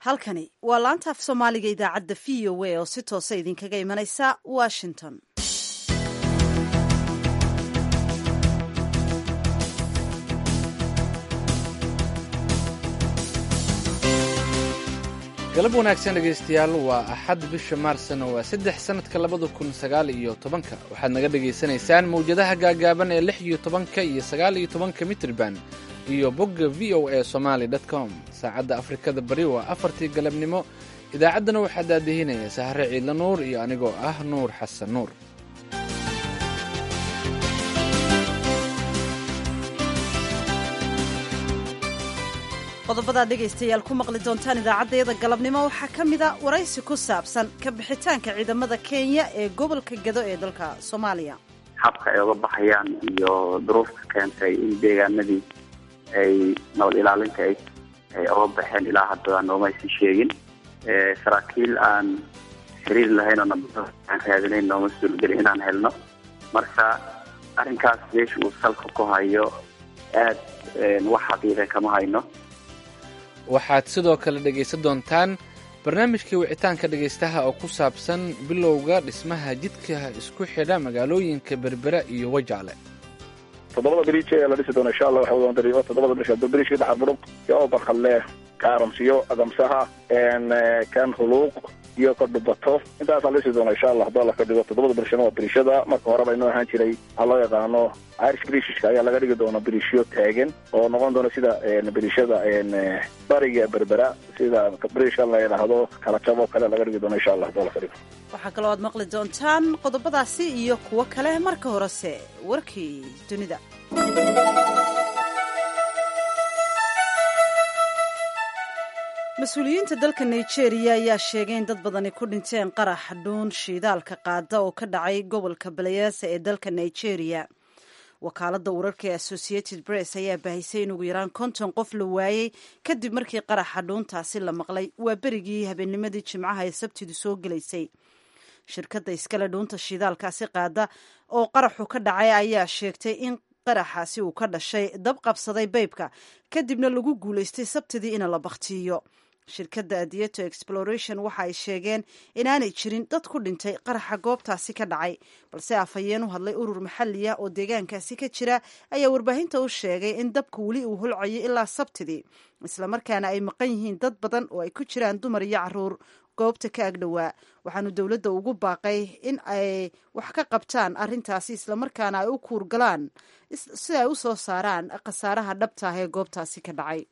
halkani waa laanta af soomaaliga idaacadda v o a oo si toosa idinkaga imanaysa washington galab wanaagsan dhegaystayaal waa axad bisha maarsna waa saddex sannadka labada kun sagaal iyo tobanka waxaad naga dhegaysanaysaan mawjadaha gaagaaban ee lix iyo tobanka iyo sagaal iyo tobanka mitrban iyo bogga v o a somaali com saacadda afrikada bari waa afartii galabnimo idaacaddana waxaa daadihinaya sahre ciidla nuur iyo anigoo ah nuur xasan nuur qodobadaad dhegaystayaal ku maqli doontaan idaacaddayada galabnimo waxaa ka mida waraysi ku saabsan ka bixitaanka ciidamada kenya ee gobolka gado ee dalka soomaaliya habka ay uga baxayaan iyo duruufta keentay in deegaanadii ay nabad ilaalinta ay uga baxeen ilaa hadda noomaysi sheegin saraakiil aan xiriir lahayn oo nabada aan raadinayn nooma suurgelin inaan helno marka arrinkaas meesha uu salka ku hayo aad wax xaqiiqa kama hayno waxaad sidoo kale dhegaysan doontaan barnaamijkii wicitaanka dhegaystaha oo ku saabsan bilowga dhismaha jidka isku xidha magaalooyinka berbera iyo wajaale toddobada beriij ee la dhisi doono insha allah waxa wadaan toddobada beriij beriijka dhaxar burug iyo barkhalle kaaramsiyo agamsaha kan huluuq iyo ka dhubato intaasaa la dhisi doona insha allah hadduu alla ka dhigo toddobada berishana waa beriishada marka horeba inoo ahaan jiray waxaa loo yaqaano irish brishishka ayaa laga dhigi doona beriishyo taagan oo noqon doona sida beriishada bariga berbera sida brishka la yidhaahdo kala jab oo kale laga dhigi doona insha allah hadduu alla ka dhigo waxaa kaloo aad maqli doontaan qodobadaasi iyo kuwo kale marka horese warkii dunida mas-uuliyiinta dalka nigeria ayaa sheegay in dad badani ku dhinteen qarax dhuun shiidaalka qaada oo ka dhacay gobolka balayaasa ee dalka nigeria wakaaladda wararka ee associated press ayaa baahisay in ugu yaraan konton qof la waayey kadib markii qaraxa dhuuntaasi la maqlay waa berigii habeennimadii jimcaha ee sabtidu soo gelaysay shirkadda iskale dhuunta shiidaalkaasi qaada oo qaraxu ka dhacay ayaa sheegtay in qaraxaasi uu ka dhashay dab qabsaday baybka kadibna lagu guulaystay sabtidii in la bakhtiiyo shirkadda adieto exploration waxa ay sheegeen inaanay jirin dad ku dhintay qaraxa goobtaasi ka dhacay balse afhayeen u hadlay urur maxali ah oo deegaankaasi ka jira ayaa warbaahinta u sheegay in dabka weli uu holcayo ilaa sabtidii islamarkaana ay maqan yihiin dad badan oo ay ku jiraan dumar iyo caruur goobta ka agdhowaa waxaanu dowladda ugu baaqay in ay wax ka qabtaan arrintaasi islamarkaana ay u kuurgalaan si ay u soo saaraan khasaaraha dhabta ah ee goobtaasi ka dhacay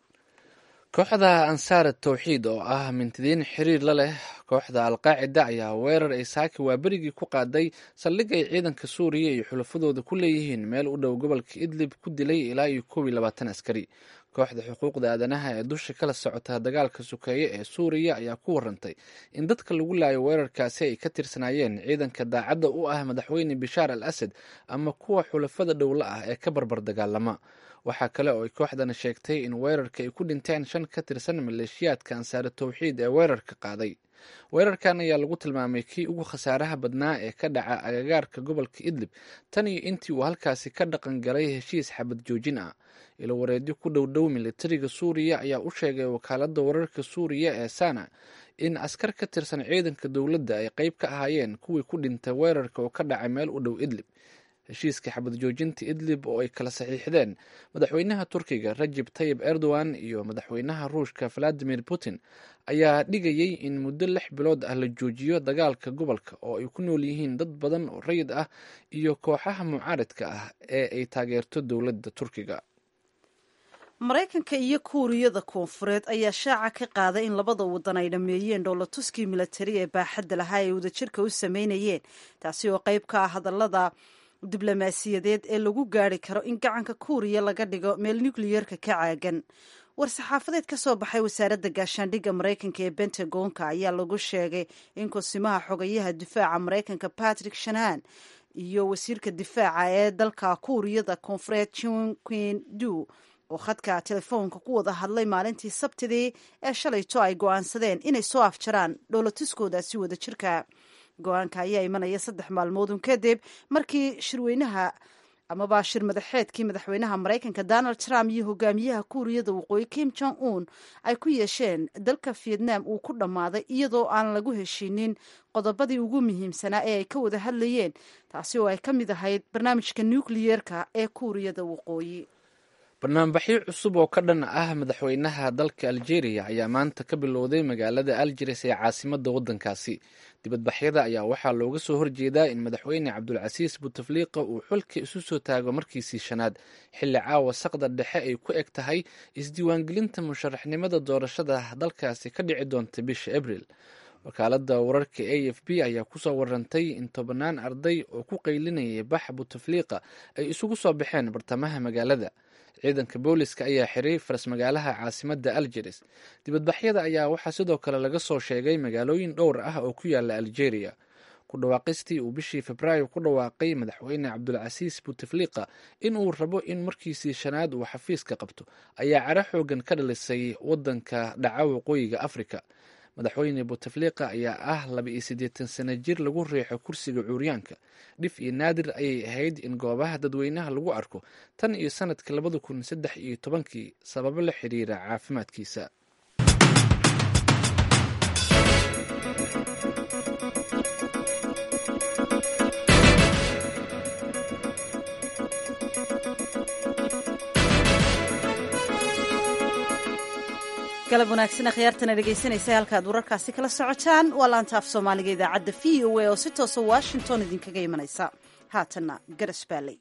kooxda ansaar tawxiid oo ah mintidiin xiriir la leh kooxda alqaacida ayaa weerar ay saaki waaberigii ku qaaday saldhig ay ciidanka suuriya iyo xulafadooda ku leeyihiin meel u dhow gobolka idlib ku dilay ilaa iyo koob iyo labaatan askari kooxda xuquuqda aadanaha ee dusha kala socota dagaalka sukeeye ee suuriya ayaa ku warantay in dadka lagu laayo weerarkaasi ay ka tirsanaayeen ciidanka daacadda u ah madaxweyne bishaar al asad ama kuwa xulafada dhowla ah ee ka barbar dagaalama waxaa kale oo ay kooxdana sheegtay in weerarka ay ku dhinteen shan ka tirsan maleeshiyaadka ansaare tawxiid ee weerarka qaaday weerarkan ayaa lagu tilmaamay kii ugu khasaaraha badnaa ee ka dhaca agagaarka gobolka idlib tan iyo intii uu halkaasi ka dhaqan galay heshiis xabad joojin ah ilo wareedyo ku dhowdhow militariga suuriya ayaa u sheegay wakaaladda wararka suuriya ee sana in askar ka tirsan ciidanka dowladda ay qeyb ka ahaayeen kuwii ku dhintay weerarka oo ka dhacay meel u dhow idlib heshiiska xabad joojinta idlib oo ay kala saxiixdeen madaxweynaha turkiga rajib tayib erdogan iyo madaxweynaha ruushka valadimir putin ayaa dhigayay in muddo lix bilood ah la joojiyo dagaalka gobolka oo ay ku nool yihiin dad badan oo rayid ah iyo kooxaha mucaaridka ah ee ay taageerto dowladda turkiga maraykanka iyo kuuriyada koonfureed ayaa shaaca ka qaaday in labada wadan ay dhammeeyeen dhoolatuskii milatari ee baaxadda lahaa ay wadajirka u sameynayeen taasi oo qayb ka ah hadallada diblomaasiyadeed ee lagu gaari karo in gacanka kuuriya laga dhigo meel nukliyerka ka caagan war-saxaafadeed ka soo baxay wasaaradda gaashaandhigga maraykanka ee bentagonka ayaa lagu sheegay in kusimaha xogayaha difaaca maraykanka patrick shanaan iyo wasiirka difaaca ee dalka kuuriyada koonfureed jinquin du oo khadka telefoonka ku wada hadlay maalintii sabtidii ee shalayto ay go-aansadeen inay soo afjaraan dhoolatuskoodaasi wadajirka go-aanka ayaa imanaya saddex maalmoodun kadib markii shirweynaha amaba shir madaxeedkii madaxweynaha maraykanka donald trump iyo hogaamiyaha kuuriyada waqooyi kim jong un ay ku yeesheen dalka vietnam uu ku dhammaaday iyadoo aan lagu heshiinin qodobadii ugu muhiimsanaa ee ay ka wada hadlayeen taasi oo ay ka mid ahayd barnaamijka nukliyeerka ee kuuriyada waqooyi barnaamijyo cusub oo ka dhan ah madaxweynaha dalka algeria ayaa maanta ka bilowday magaalada algeris ee caasimada wadankaasi dibadbaxyada ayaa waxaa looga soo horjeedaa in madaxweyne cabdulcasiis butefliqa uu xulka isu soo taago markiisii shanaad xilli caawa saqda dhexe ay ku eg tahay isdiiwaangelinta musharaxnimada doorashada dalkaasi ka dhici doonta bisha abril wakaalada wararka a f b ayaa kusoo warantay in tobannaan arday oo ku qaylinayay bax butefliqa ay isugu soo baxeen bartamaha magaalada ciidanka booliska ayaa xiray faras magaalaha caasimada algeris dibadbaxyada ayaa waxaa sidoo kale laga soo sheegay magaalooyin dhowr ah oo ku yaala algeria ku dhawaaqistii uu bishii febraayo ku dhawaaqay madaxweyne cabdulcasiis butefliqa in uu rabo in markiisii shanaad uu xafiiska qabto ayaa cara xoogan ka dhalisay wadanka dhaca waqooyiga afrika madaxweyne butefliqa ayaa ah laba iyo siddeetan sano jir lagu riixo kursiga cuuryaanka dhif iyo naadir ayay ahayd in goobaha dadweynaha lagu arko tan iyo sanadka labada kun saddex iyo tobankii sababo la xiriira caafimaadkiisa galab wanaagsan akhyaartana dhegaysanaysa halkaad wararkaasi kala socotaan waa laanta af soomaaliga idaacadda v o a oo si toosa washington idinkaga imanaysa haatanna garas baaley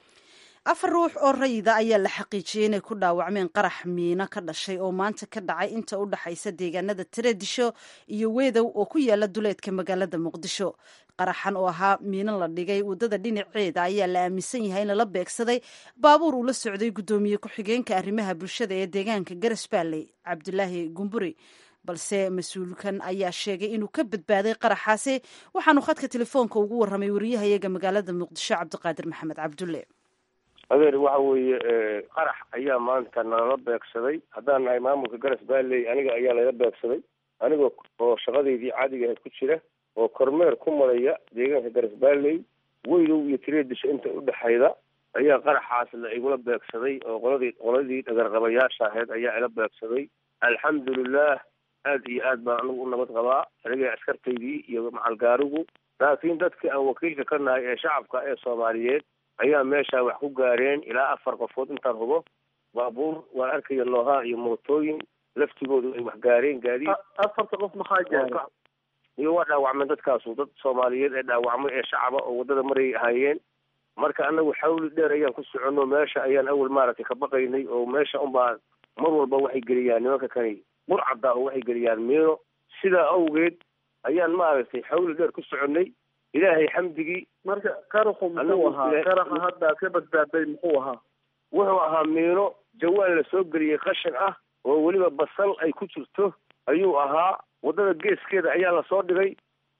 afar ruux oo rayida ayaa la xaqiijiyey inay ku dhaawacmeen qarax miino ka dhashay oo maanta ka dhacay inta u dhaxaysa deegaanada tareedisho iyo weedow oo ku yaala duleedka magaalada muqdisho qaraxan oo ahaa miino la dhigay waddada dhinaceeda ayaa la aaminsan yahay in lala beegsaday baabuur uu la socday guddoomiye ku-xigeenka arrimaha bulshada ee deegaanka garas baaley cabdulaahi gumburi balse mas-uulkan ayaa sheegay inuu ka badbaaday qaraxaasi waxaanu khadka telefoonka ugu warramay wariyahayaga magaalada muqdisho cabdiqaadir maxamed cabdulle adeer waxa weeye qarax ayaa maanta nalala beegsaday haddaan nahay maamulka garas baaley aniga ayaa layla beegsaday aniga oo shaqadeydii caadiga ahayd ku jira oo kormeer ku maraya deegaanka garas baaley weydow iyo tireedisha inta udhexayda ayaa qaraxaas la igula beegsaday oo qoladii qoladii dhagarqabayaasha ahayd ayaa ila beegsaday alxamdulilah aad iyo aad baan anigu u nabad qabaa aniga askartaydii iyo macalgaarigu laakiin dadkii aan wakiilka ka nahay ee shacabka ee soomaaliyeed ayaa meesha wax ku gaareen ilaa afar qofood intaan hubo baabuur waan arkaya noohaa iyo mootooyin laftigoodu ay wax gaareen gaadiid afarta qof maxaa gaaray iyo waa dhaawacmeen dadkaasu dad soomaaliyeed ee dhaawacmay ee shacaba oo waddada marayay ahaayeen marka anagu xawli dheer ayaan ku soconno meesha ayaan awal maaragtay ka baqaynay oo meesha unbaa mar walba waxay geliyaan nimanka kani burcadda oo waxay geliyaan miino sidaa awgeed ayaan maaragtay xawli dheer ku soconnay ilaahay xamdigii marka qaraxu muxuu ahaa qaraxa hadda aad ka badbaaday muxuu ahaa wuxuu ahaa miino jawaan la soo geliyey qashin ah oo weliba basal ay ku jirto ayuu ahaa waddada geeskeeda ayaa lasoo dhigay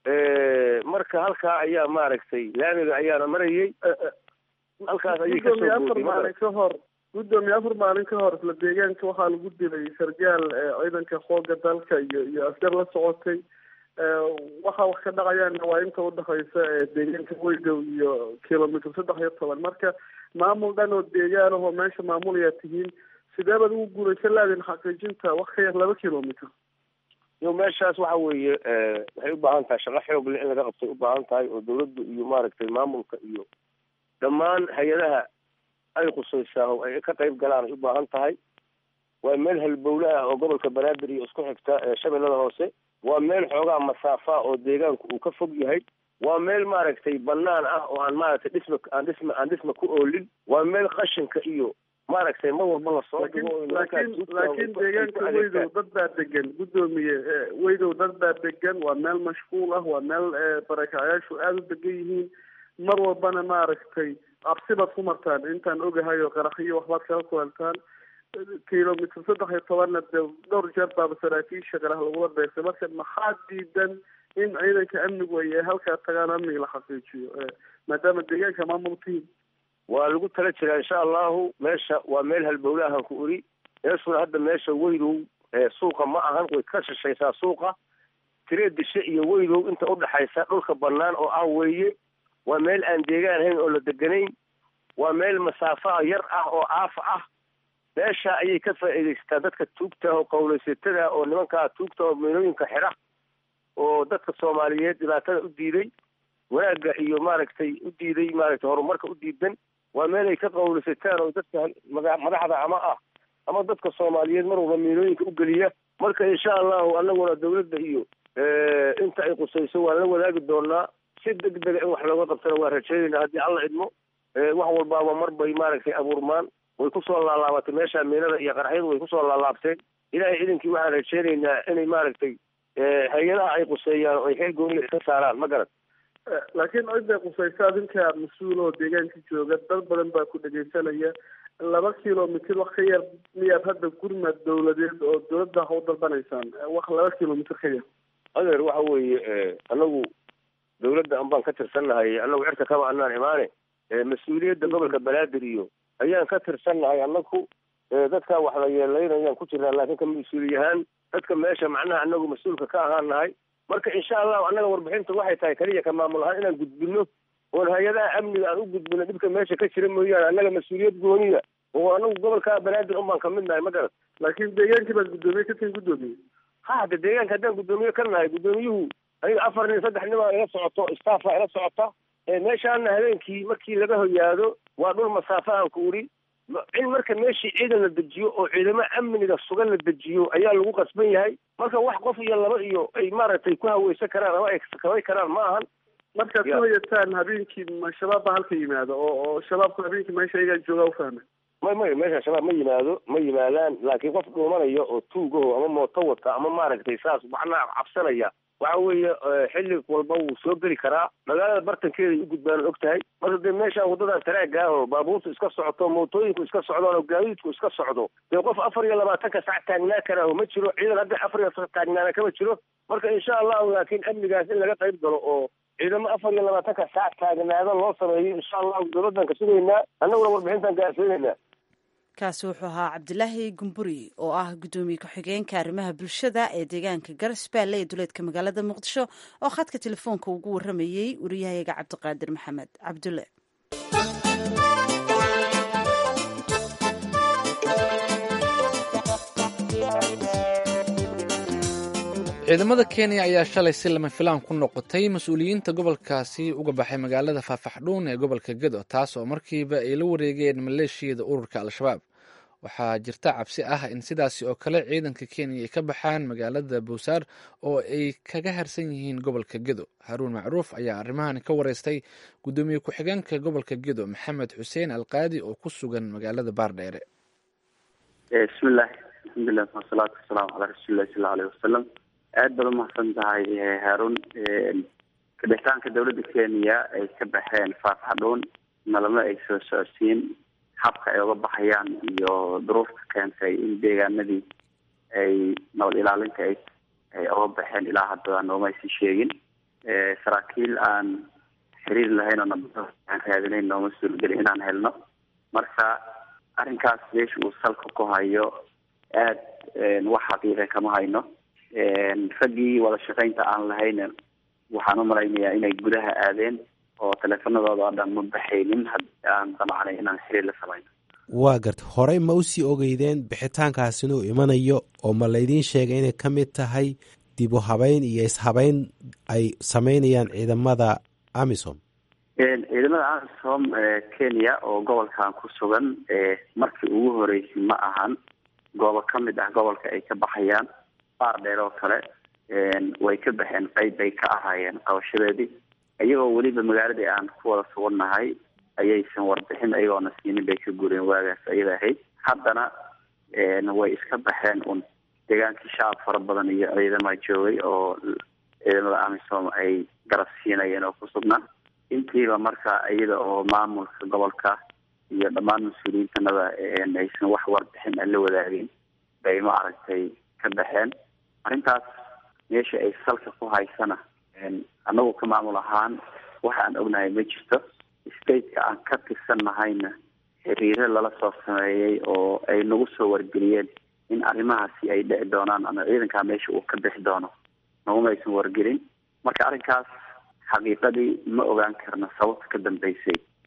marka halkaa ayaa maaragtay laamiga ayaana marayay halkaas ayay gudoomiye afar kasoo maalin ka hor gudoomiye afar maalin ka hor isla deegaanka waxaa lagu dilay sargaal ciidanka xooga dalka iyo iyo askar la socotay waxa wax ka dhacayaana waa inta udhexaysa deegaanka weydow iyo kilomitr saddex iyo toban marka maamul dhan oo deegaan ahoo meesha maamulayaa tihiin sidee baad ugu guulaysan laadin xaqiijinta wax ka yar laba kilomitr iyo meeshaas waxa weeye waxay u baahan tahay shaqo xoog leh in laga qabtay u baahan tahay oo dawladdu iyo maaragtay maamulka iyo dhammaan hay-adaha ay khusaysaa oo ay ka qayb galaan ay u baahan tahay waa meel halbowle ah oo gobolka banaadir iyo isku xigta ee shabeellada hoose waa meel xoogaa masaafa oo deegaanku uu ka fog yahay waa meel maaragtay banaan ah oo aan maaragtay dhisma aan dhisma aan dhisma ku oolin waa meel qashinka iyo maaragtay mar walba lasoo laakiin dhigo oo laakiin nimankaas laakiin ay ku deegaanka adeegtaan. weydow dad baa degan gudoomiye eh, weydow dad baa degan waa meel mashquul ah waa meel eh, barakacyaashu aada u degan yihiin mar walbana maaragtay cabsi baad ku martaan intaan ogahay oo qaraxiyo waxbaad kala kulantaan kilomitr saddex iyo tobanna dee dhowr jeer baaba saraakiisha qarax lagula beegsay marka maxaa diidan in ciidanka amnigu ay halkaa tagaan amniga la xaqiijiyo eh, maadaama deegaanka maamul tihiin waa lagu tala jiraa insha allahu meesha waa meel halbowle ahan ku uri meeshuna hadda meesha weydow ee suuqa ma ahan way ka shishaysaa suuqa tiree dishe iyo weydow inta udhexaysa dhulka banaan oo ah weeye waa meel aan deegaan ahayn oo la deganayn waa meel masaafa yar ah oo aafa ah meesha ayay ka faa'iidaysataa dadka tuugta oo qawlaysatada oo nimankaa tuugta oo miinooyinka xidha oo dadka soomaaliyeed dhibaatada u diiday wanaagga iyo maaragtay u diiday maaragtay horumarka u diidan waa meel ay ka qawlaysataan oo dadka madaxda ama ah ama dadka soomaaliyeed mar walba miinooyinka u geliya marka insha allahu anaguna dawladda iyo inta ay qusayso waan la wadaagi doonaa si degdega in wax looga qabtana waa rajeynayna haddii alla idmo wax walbaaba mar bay maaragtay abuurmaan way kusoo laalaabatay meesha miinada iyo qarxyadu way kusoo laalaabteen ilaahay idinkii waxaan rajeynaynaa inay maaragtay hay-adaha ay quseeyaan oo ay xil gooniga iska saaraan ma garan laakiin cidday qusaysa adinka mas-uul oo deegaanka jooga dad badan baa ku dhegaysanaya laba kilomitr wax ka yar miyaad hadda gurmad dawladeed oo dawladda ha u dalbanaysaan wax laba kilomitr ka yar adeer waxa weeye anagu dawladda anbaan ka tirsannahay anagu cirka kama anaan imaane mas-uuliyadda gobolka banaadir iyo ayaan ka tirsannahay anaku dadkaa wax la yeelaynayaan ku jirnaa laakiin ka mas-uuliyahaan dadka meesha macnaha anagu mas-uulka ka ahaan nahay marka insha allahu annaga warbixinta waxay tahay keliya ka maamul ahaan inaan gudbino oon hay-adaha amniga aan u gudbino dhibka meesha ka jira mooyaane annaga mas-uuliyad gooniya oo anagu gobolka banaadir un baan kamid nahay ma garan laakiin deegaankii baad guddoomiye ka tihin guddoomiye ha hadda deegaanka haddaan guddoomiye ka nahay guddoomiyuhu aniga afar nin saddex nin baa ila socoto staffa ila socota meeshaana habeenkii markii laga hoyaado waa dhul masaafahan ku uri in marka meeshii ciidan la dejiyo oo ciidamo amniga sugan la dejiyo ayaa lagu qasban yahay marka wax qof iyo laba iyo ay maaragtay ku haweysan karaan ama ay kabay karaan ma ahan markaad ku hoyataan habeenkii ma shabaab baa halka yimaado oo oo shabaabku habeenkii meesha iyagaa joogaa ufahmay may may meesha shabaab ma yimaado ma yimaadaan laakiin qof dhuumanaya oo tuugaho ama mooto wata ama maaragtay saas macnaha cabsanaya waxa weeye xilli walba wuu soo geli karaa magaalada bartankeeday u gudbaan og tahay marka dee meeshaan waddadan taraaga oo baabuurtu iska socoto mootooyinku iska socdaan oo gaadiidku iska socdo dee qof afar iyo labaatanka sac taagnaa karaaho ma jiro ciidan hadda afar iyo sac taagnaana kama jiro marka insha allahu laakiin amnigaas in laga qayb galo oo ciidamo afar iyo labaatanka sac taagnaada loo sameeyo insha allahu dawladdan ka sugaynaa annaguna warbixintan gaarsiinaynaa kaasi wuxuu ahaa cabdilaahi gumburi oo ah guddoomiye ku-xigeenka arrimaha bulshada ee deegaanka garsbaale ee duleedka magaalada muqdisho oo khadka telefoonka ugu waramayey wariyahayaga cabdiqaadir maxamed cabdulle ciidamada kenya ayaa shalay si lama filaan ku noqotay mas-uuliyiinta gobolkaasi uga baxay magaalada faafaxdhuun ee gobolka gedo taas oo markiiba ay la wareegeen maleeshiyada ururka al-shabaab waxaa jirta cabsi ah in sidaasi oo kale ciidanka kenya ay ka baxaan magaalada bowsaar oo ay kaga harsan yihiin gobolka gedo haruun macruuf ayaa arrimahan ka wareystay guddoomiye ku-xigeenka gobolka gedo maxamed xuseen alqaadi oo ku sugan magaalada baardheere bismillahi alxamdulilah wasalaatu wasalaamu calaa rasuulillahi sala aleyh wasalam aada baad umahadsan tahay haarun kabixitaanka dawladda kenya ay ka baxeen faafaxdhuun nalama ay soo socodsiin habka ay uga baxayaan iyo duruufta keentay in deegaanadii ay nabad ilaalinta ay ay uga baxeen ilaa hadda nooma aysan sheegin saraakiil aan xiriir lahayn oo nabada aan raadinayn nooma suurgelin inaan helno marka arrinkaas meesha uu salka ku hayo aad wax xaqiiqa kama hayno raggii wada shaqaynta aan lahayn waxaan u malaynayaa inay gudaha aadeen oo teleefanadooda oo dhan ma baxaynin haddii aan damacnay inaan xiriir la samayno waa garta horey ma usii ogeydeen bixitaankaas inuu imanayo oo ma laydiin sheegay inay ka mid tahay dib u habeyn iyo ishabeyn ay sameynayaan ciidamada amisom ciidamada amisom kenya oo gobolkan ku sugan markii ugu horeysay ma ahan goobo ka mid ah gobolka ay ka baxayaan baar dheer oo kale way ka baxeen qeyb bay ka ahaayeen qabashadeedii iyagoo weliba magaaladii aan ku wada sugannahay ayaysan warbixin ayagoona siinin bay ka gureen waagaas ayada ahayd haddana way iska baxeen un deegaankii shacab fara badan iyo ciidama joogay oo ciidamada amisom ay garab siinayeen oo ku sugnaa intiiba marka iyada oo maamulka gobolka iyo dhammaan mas-uuliyiintanada aysan wax warbixin aan la wadaagin bay ma aragtay ka baxeen arrintaas meesha ay salka ku haysana annagu ka maamul ahaan waxa aan ognahay ma jirto stateka aan ka tirsanahayna xiriiro lala soo sameeyey oo ay nagu soo wargeliyeen in arrimahaasi ay dhici doonaan ama ciidankaa meesha uu ka bixi doono naguma aysan wargelin marka arrinkaas xaqiiqadii ma ogaan karno sababta ka dambeysay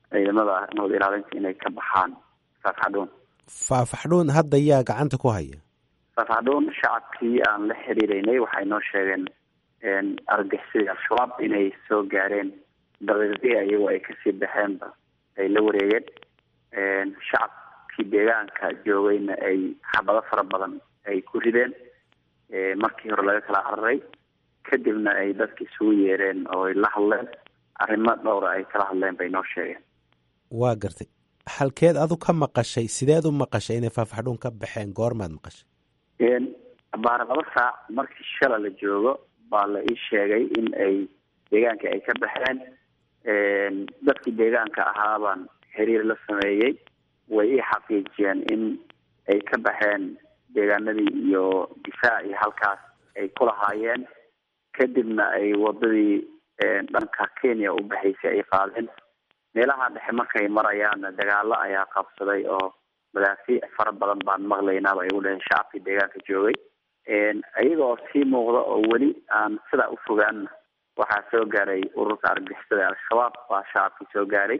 ciidamada nabad ilaalinta inay ka baxaan faafxadhuun faafaxdhuun hadda yaa gacanta ku haya faafxadhuun shacabkii aan la xiriireynay waxay noo sheegeen argixisada al-shabaab inay soo gaareen daqiiqdii iyagoo ay kasii baxeenba ay la wareegeen shacabkii deegaanka joogayna ay xabado fara badan ay ku rideen markii hore laga kala cararay kadibna ay dadka isugu yeereen oo ay la hadleen arrimo dhowra ay kala hadleen bay noo sheegeen waa gartay halkeed adu ka maqashay sideed u maqashay inay faafaxdhuun ka baxeen goormaad maqashay baara laba saac markii shala la joogo baa la ii sheegay in ay deegaanka ay ka baxeen dadkii deegaanka ahaabaan xiriir la sameeyey way ii xaqiijiyeen in ay ka baxeen deegaanadii iyo difaac iyo halkaas ay ku lahaayeen kadibna ay wadadii dhanka kenya u baxaysay ay qaadeen meelaha dhexe markay marayaanna dagaalo ayaa qabsaday oo madaafiic fara badan baan maqlaynaaba ay u dhaheen shacabkii deegaanka joogay iyagoo sii muuqda oo weli aan sidaa u fogaanna waxaa soo gaaray ururka argixisada al-shabaab baa shacabkii soo gaaray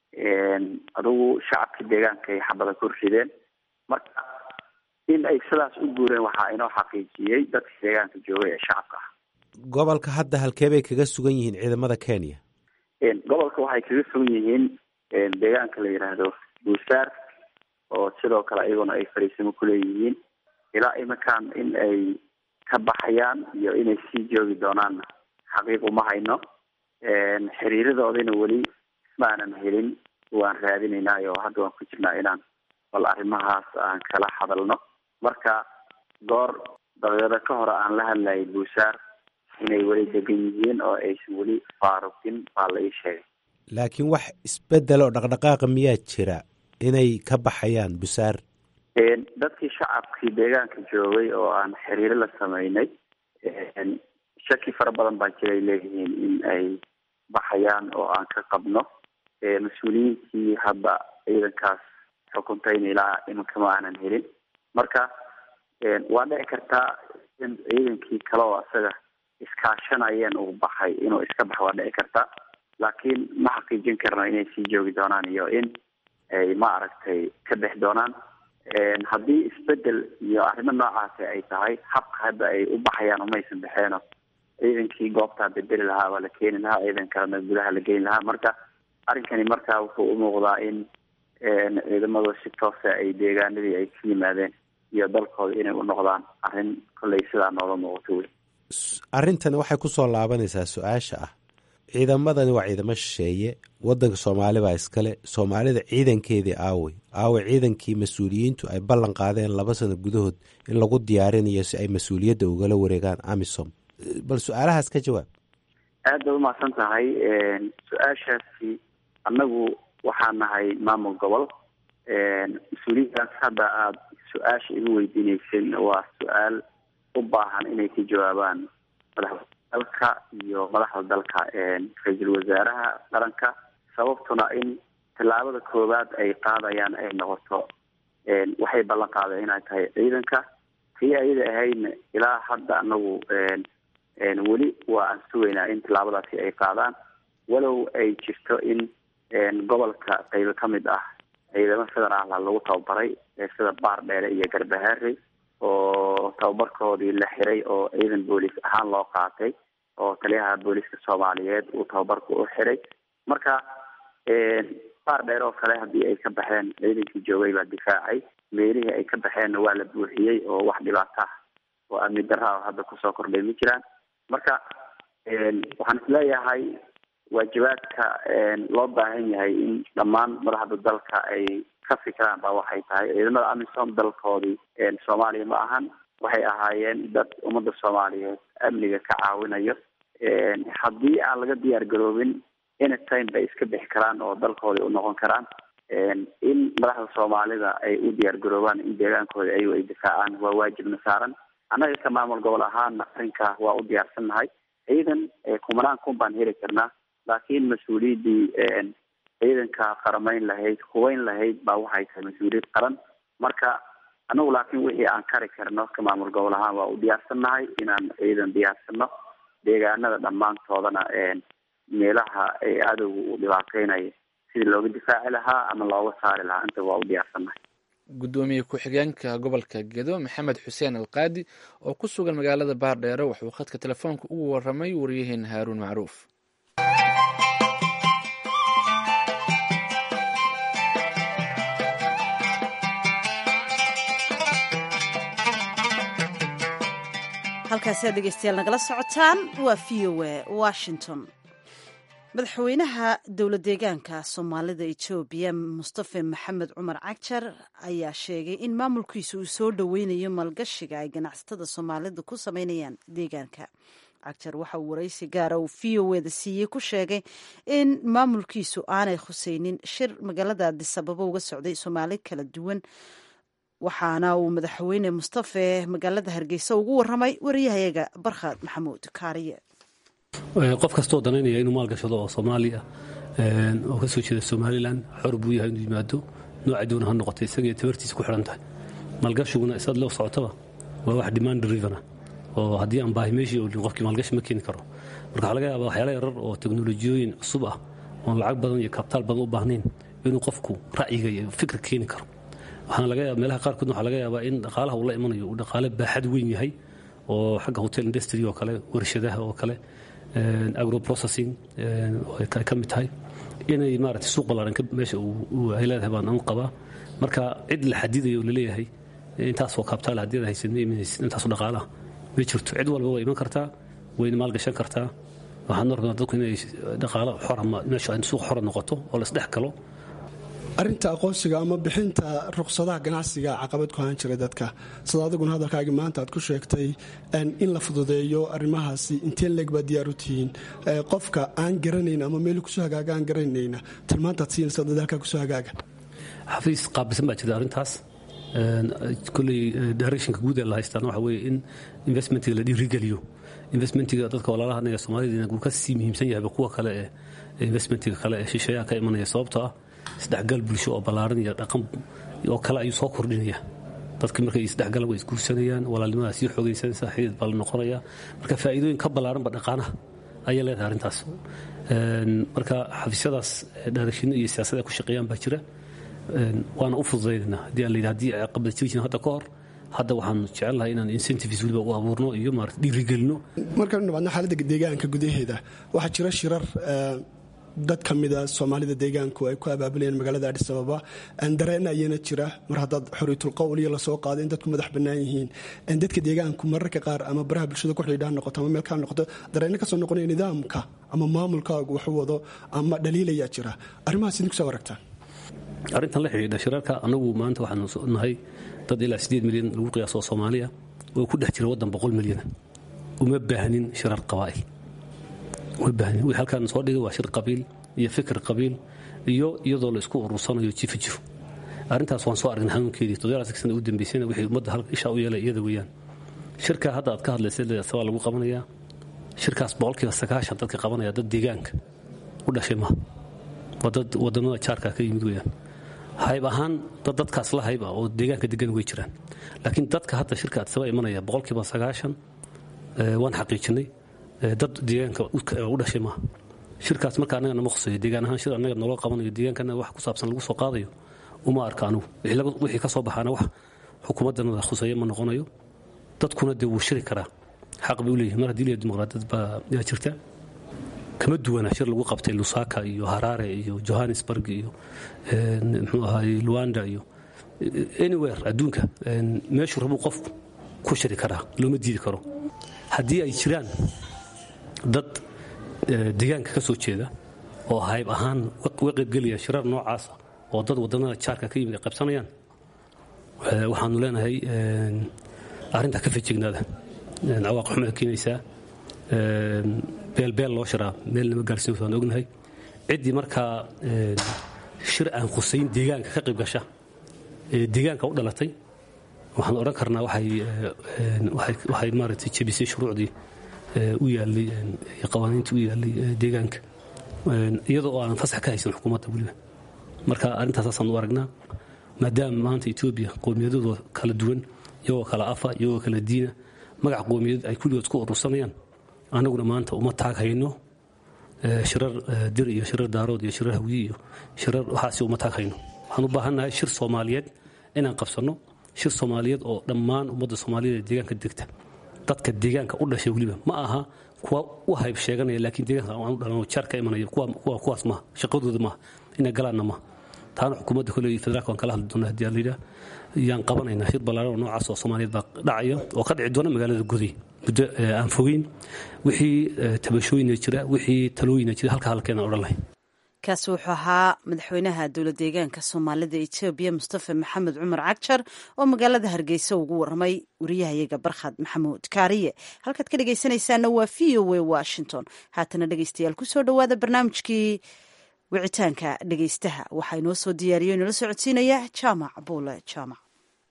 adigu shacabkii deegaanka ay xabada ku rideen marka in ay sidaas u guureen waxaa inoo xaqiijiyey dadkii deegaanka joogay ee shacabka ah gobolka hadda halkee bay kaga sugan yihiin ciidamada kenya gobolka waxay kaga sugan yihiin deegaanka la yidhaahdo buusaar oo sidoo kale iyaguna ay fariisimo kuleeyihiin ilaa iminkan in ay ka baxayaan iyo inay sii joogi doonaanna xaqiiq uma hayno xiriiradoodina weli maanan helin waan raadinaynaa oo hadda waan ku jirnaa inaan bal arrimahaas aan kala hadalno marka goor daqiiqado ka hore aan la hadlayay buusaar inay weli degan yihiin oo aysan weli faaruqin baa la ii sheegay laakiin wax isbedel oo dhaqdhaqaaqa miyaa jira inay ka baxayaan busaar dadkii shacabkii deegaanka joogay oo aan xiriiro la sameynay shaki fara badan baa jiray leeyihiin in ay baxayaan oo aan ka qabno mas-uuliyiintii hadda ciidankaas xukuntayna ilaa iminka ma aanan helin marka waa dhici kartaa in ciidankii kale oo isaga iskaashanayeen uu baxay inuu iska baxo waa dhici kartaa laakiin ma xaqiijin karno inay sii joogi doonaan iyo in ay ma aragtay ka bixi doonaan haddii isbedel iyo arrimo noocaasi ay tahay habka hadda ay u baxayaan umaysan baxeeno ciidankii goobtaa bedeli lahaa baa la keeni lahaa ciidan kalena gudaha la geyn lahaa marka arrinkani marka wuxuu u muuqdaa in ciidamadu si toosa ay deegaanadii ay ka yimaadeen iyo dalkooda inay u noqdaan arrin kolley sidaa nooga muuqato wey arrintani waxay ku soo laabanaysaa su-aasha ah ciidamadani waa ciidamo shisheeye wadanka soomaali baa iskale soomaalida ciidankeedii aawey aawey ciidankii mas-uuliyiintu ay ballan qaadeen laba sano gudahood in lagu diyaarinayo si ay mas-uuliyadda ugala wareegaan amisom bal su-aalahaas ka jawaab aad bay umahadsan tahay su-aashaasi annagu waxaa nahay maamul gobol mas-uuliyiintaas hadda aada su-aasha igu weydiineysen waa su-aal u baahan inay ka jawaabaan madaxda dalka iyo madaxda dalka ra-iisul wasaaraha qaranka sababtuna in tallaabada koowaad ay qaadayaan ay noqoto waxay ballan qaadeen inay tahay ciidanka tii ayada ahaydna ilaa hadda anagu weli waa aan sugaynaa in tallaabadaasi ay qaadaan walow ay jirto in gobolka qaybo ka mid ah ciidamo federaal lagu tababaray sida baar dheere iyo garbahaare oo tababarkoodii la xiray oo ciidan booliis ahaan loo qaatay oo taliyaha booliiska soomaaliyeed uu tababarka u xiray marka baar dheer oo kale haddii ay ka baxeen ciidankii joogay baa difaacay meelihii ay ka baxeenna waa la buuxiyey oo wax dhibaato ah oo amni darra hadda kusoo kordhay ma jiraan marka waxaan isleeyahay waajibaadka loo baahan yahay in dhammaan madaxda dalka ay ka fikiraan baa waxay tahay ciidamada amisom dalkoodii soomaaliya ma ahan waxay ahaayeen dad ummadda soomaaliyeed amniga ka caawinayo haddii aan laga diyaar garoobin anytime bay iska bixi karaan oo dalkoodii u noqon karaan in madaxda soomaalida ay u diyaar garoobaan in deegaankooda ayago ay difaacaan waa waajibna saaran annaga ka maamul gobol ahaana arrinkaa waa u diyaarsannahay ciidan kumanaan kun baan heli karnaa laakiin mas-uuliyaddii ciidanka qaramayn lahayd hubayn lahayd baa waxay tahay mas-uuliyad qaran marka anagu laakiin wixii aan kari karno ka maamul gobol ahaan waa u diyaarsannahay inaan ciidan diyaarsano deegaanada dhammaantoodana meelaha cadowga uu dhibaateynayo sidii looga difaaci lahaa ama looga saari lahaa inta waa u diyaarsannahay guddoomiye ku-xigeenka gobolka gedo maxamed xuseen alqaadi oo ku sugan magaalada baardheere wuxuu khadka telefoonka ugu waramay waryaheena haaruun macruuf halkaasi aad dhegeystayaal nagala socotaan waa v o a washington madaxweynaha dowlad deegaanka soomaalida etoobiya mustafe maxamed cumar cagjar ayaa sheegay in maamulkiisa uu soo dhoweynayo maalgashiga ay ganacsatada soomaalida ku sameynayaan deegaanka cagjar waxa uu waraysi gaara uu v o eda siiyey ku sheegay in maamulkiisu aanay khuseynin shir magaalada adisababo uga socday soomaali kala duwan waxaana uu madaxweyne mustafe magaalada hargeysa ugu waramay wariyahayaga barkhad maxamuud kaariye qof kastoo danaynaya inuu maalgashado oo soomaali ah oo kasoo jeeda somalilan xor buu yahay inuu yimaado nooca doona ha noqotay isagaiyo tabartiisa ku xidhan tahay maalgashiguna isaad loo socotaba waa wax demand drivena oo haddii aan baahi meeshii olin qofkii maalgashi ma keeni karo marka waxaa laga yaaba waxyaala yarar oo teknolojiyooyin cusub ah oon lacag badan iyo kabtaal badan u baahnayn inuu qofku ra'yiga iyo fikir keeni karo waxaana laga yaaba meelaha qaarkoodna waxaa laga yaabaa in dhaqaalaha uu la imanayo uu dhaqaale baaxad weyn yahay oo xagga hotel industry oo kale warshadaha oo kale agroprocessing ay ka mid tahay inay maaragtay suuq ballaaran meesha ay leedahay baan anu qabaa marka cid la xadidayo oo laleeyahay intaasoo kaabtaal haddii aad haysid ma imanaysid intaasoo dhaqaalaha ma jirto cid walba way iman kartaa wayna maalgashan kartaa waxaan rabnaa dadku inay dhaqaalo xora meesha suuq xora noqoto oo la isdhex galo arrinta aqoonsiga ama bixinta ruqsadaha ganacsiga caqabad ku ahaan jira dadka sida adiguna hadalkaagii maanta aad ku sheegtay in la fududeeyo arrimahaasi intee leeg baa diyaar u tihiin qofka aan garanayn ama meel kusoo hagaaga aan garanayna tilmaantaad siinaysa dadaalkaa kusoo hagaaga xafiis qaabilsan baa jirta arrintaas koley directionka guud ee la haystaan waxa weeye in investmentiga la dhiirigeliyo investmentiga dadka walaalaha anaga soomaalida uu ka sii muhiimsan yahay kuwa kale ee investmentiga kale ee shisheeyaha ka imanaya sababtoo ah isdhexgal bulsho oo ballaaran iyo dhaqan oo kale ayuu soo kordhinaya dadki markay isdhexgalan way isguursanayaan walaalnimadaa sii xoogaysanaysa xidid baa la noqonaya marka faa'iidooyin ka ballaaranba dhaqaanaha ayay leedahay arrintaas marka xafiisyadaas dhaarashino iyo siyaasada ku shaqeeyaan baa jira waana u fududaynayna haddii aan layidhi haddii caqabada jiri jirin hadda ka hor hadda waxaan jecelnahay inaan incentives weliba u abuurno iyo maarata dhiirigelino markaan dhabaadno xaaladda deegaanka gudaheeda waxaa jira shirar dad ka mida soomaalida deegaanku ay ku abaabulayeen magaalada adhis ababa dareen ayana jira mar haddaad xoriitul qowl iyo lasoo qaado in dadku madax bannaan yihiin dadka deegaanku mararka qaar ama baraha bulshada ku xidhiidha noqoto ama meel kala noqoto dareenno kasoo noqonaya nidaamka ama maamulkaagu waxu wado ama dhaliilayaa jira arrimahaas idinku soo aragtaa arrintan la xidhiidha shirarka annagu maanta waxaanu nahay dad ilaa sideed milyan lagu qiyaaso soomaaliya oo ku dhex jira waddan boqol milyana uma baahnin shirar qabaa'il wii halkaan soo dhigay waa shir qabiil iyo fikir qabiil iyo iyadoo la isku urursanayo jifa jifo arrintaas waan soo aragnay xanuunkeedii toddobaadkii sana u dambeysayna wixii ummadda ishaa u yeelay iyada weeyaan shirka hadda aad ka hadlaysay waa lagu qabanayaa shirkaas boqolkiiba sagaashan dadka qabanaya dad deegaanka u dhashay maha waa dad wadannada jaarka ka yimid weeyaan hayb ahaan dad dadkaas la hayb ah oo deegaanka degan way jiraan laakiin dadka hadda shirka adsaba imanaya boqolkiiba sagaashan waan xaqiijinay dad deegaanka u dhashay maaha shirkaas marka annaga nama khuseeyo deegaan ahaan shir annaga naloo qabanayo deegaankana wax ku saabsan lagu soo qaadayo uma arka anugu wixii ka soo baxaana wax xukuumaddanada khuseeya ma noqonayo dadkuna dee wuu shiri karaa xaq bay u leeyihin mar haddii leeya dimuqraadiyad baa yaa jirta kama duwana shir lagu qabtay lusaka iyo harare iyo johannesburg iyo muxuu ahaay luanda iyo anywhere adduunka meeshuu rabuu qofku ku shiri karaa looma diidi karo haddii ay jiraan dad deegaanka ka soo jeeda oo hayb ahaan uga qaybgelaya shirar noocaasa oo dad wadannada jaarka ka yimid ay qaybsanayaan waxaanu leenahay arrintaa ka fejignaada cawaaq xumay keenaysaa beelbeel loo shiraa meel nama gaarsiin waan ognahay ciddii markaa shir aan khusayn deegaanka ka qayb gasha ee deegaanka u dhalatay waxaan odhan karnaa waxay maaragtay jebisay shuruucdii u yaallay iyo qawaaniintii u yaallay deegaanka iyadoo oo aan fasax ka haysan xukuumadda weliba marka arrintaasasaan u aragnaa maadaama maanta etoobiya qowmiyadooda kala duwan iyagoo kala afa iyagoo kala diina magac qowmiyadeed ay kulligood isku urursanayaan annaguna maanta uma taag hayno shirar dir iyo shirar daarood iyo shirar hawyi iyo shirar waxaasi uma taagayno waxaan u baahannahay shir soomaaliyeed inaan qabsanno shir soomaaliyeed oo dhammaan ummadda soomaaliyeed ee deegaanka degta dadka deegaanka u dhashay weliba ma aha kuwa u hayb sheeganaya laakiin deegaanka aan u dhalan jaar ka imanaya kuwaas maaha shaqadooda maaha inay galaanna maaha taana xukuumadda kole iyo federaalka waan kala hadli doonaa haddii aan layidhaah yaan qabanaynaa shir ballaaran oo noocaas oo soomaaliyeed baa dhacaya oo ka dhici doona magaalada guday muddo aan fogeyn wixii tabashooyina jira wixii talooyina jira halka halkeena odhan lahay kaasi wuxuu ahaa madaxweynaha dowla deegaanka soomaalida etoobiya mustafa maxamed cumar cagjar oo magaalada hargeysa ugu waramay wariyahayaga barkhad maxamuud kaariye halkaad ka dhegeysanaysaana waa v o a washington haatana dhegeystayaal kusoo dhowaada barnaamijkii wicitaanka dhegeystaha waxaa inoo soo diyaariyo inoola socodsiinaya jaamac buule jaamac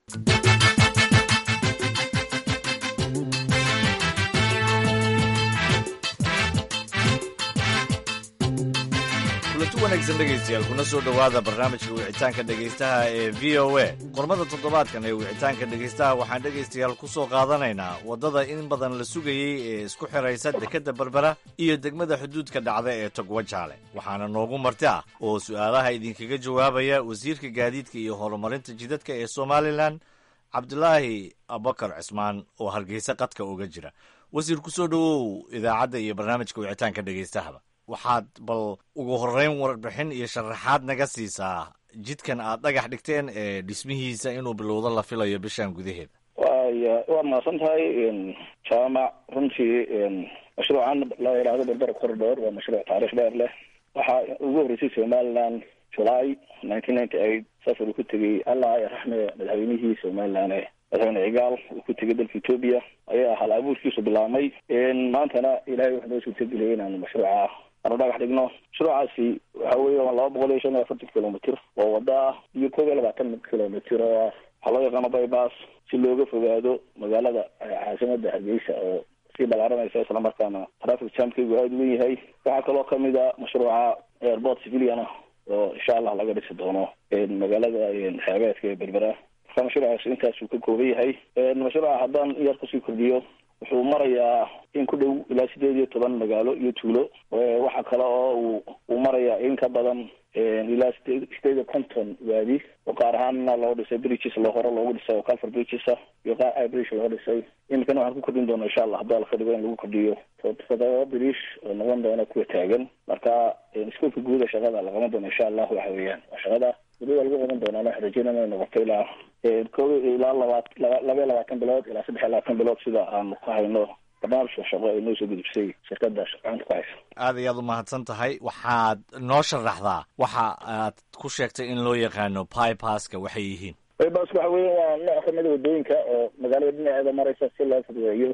kulanti wanaagsan dhegaystayaal kuna soo dhowaada barnaamijka wicitaanka dhegaystaha ee v o a qormada toddobaadkan ee wicitaanka dhegaystaha waxaan dhegaystayaal ku soo qaadanaynaa waddada in badan la sugayey ee isku xidhaysa dekedda berbera iyo degmada xuduudka dhacda ee togwajaale waxaana noogu marti ah oo su'aalaha idinkaga jawaabaya wasiirka gaadiidka iyo horumarinta jidadka ee somalilan cabdulaahi abubakar cismaan oo hargeysa qadka uga jira wasiir ku soo dhowow idaacadda iyo barnaamijka wicitaanka dhegaystahaba waxaad bal ugu horreyn warbixin iyo sharaxaad naga siisaa jidkan aad dhagax dhigteen ee dhismihiisa inuu bilowdo la filayo bishan gudaheeda waya waad mahadsan tahay jaamac runtii mashruucan la yidhaahdo berbera corridor waa mashruuc taarikh dheer leh waxaa ugu horreysay somaliland july nineteen ninety eight safar uu ku tegey allah raxme madaxweynihii somaliland ee madaxweyne cigaal uu ku tegay dalka etoobiya ayaa hal abuurkiisu bilaabmay maantana ilahay wuxuu noo suurtageliyay inaanu mashruuca aanu dhagax dhigno mashruucaasi waxa weeye waa laba boqol iyo shan iyo afartan kilomitr oo wada ah iyo koob iyo labaatan kilomitr oo ah waxaa loo yaqaano bybas si looga fogaado magaalada caasimada hargeysa oo sii balaaranaysa islamarkaana traffic jamkaygu aada u wen yahay waxaa kaloo kamid a mashruuca airport civilian ah oo insha allah laga dhisi doono magaalada xeebeedka ee berbera marka mashruucaas intaasuu ka kooban yahay mashruuca haddaan yar kusii kordhiyo wuxuu marayaa in ku dhow ilaa sideed iyo toban magaalo iyo tuulo waxa kale oo uu uu marayaa in ka badan ilaa sideed sideed iyo konton waadi oo qaar ahaanna loo dhisay bridges loo hore loogu dhisay oo calfer bridges ah iyo qaar ibridge loo dhisay iminkana waxaan ku kordhin doona insha allah haddii alka dhigo in lagu kordhiyo todoba bridge oo noqon doona kuwa taagan marka iskuolka guuda shaqada la qaban doono insha allah waxa weeyaan waa shaqada weli waa lagu qaban doonaa waxaan rajeynana inay noqoto ilaa ko ilaa labaat laba iyo labaatan bilood ilaa saddex iyo labaatan bilood sida aanu ku hayno barnaamijka shaqo ay noo soo gudubsay shirkada gacanta ku haysa aad iyo aad u mahadsan tahay waxaad noo sharaxdaa waxa aad ku sheegtay in loo yaqaano bypaska waxay yihiin bybas waxa weya waa nooc kamida wadooyinka oo magaalada dhinaceeda maraysa si loo fududeeyo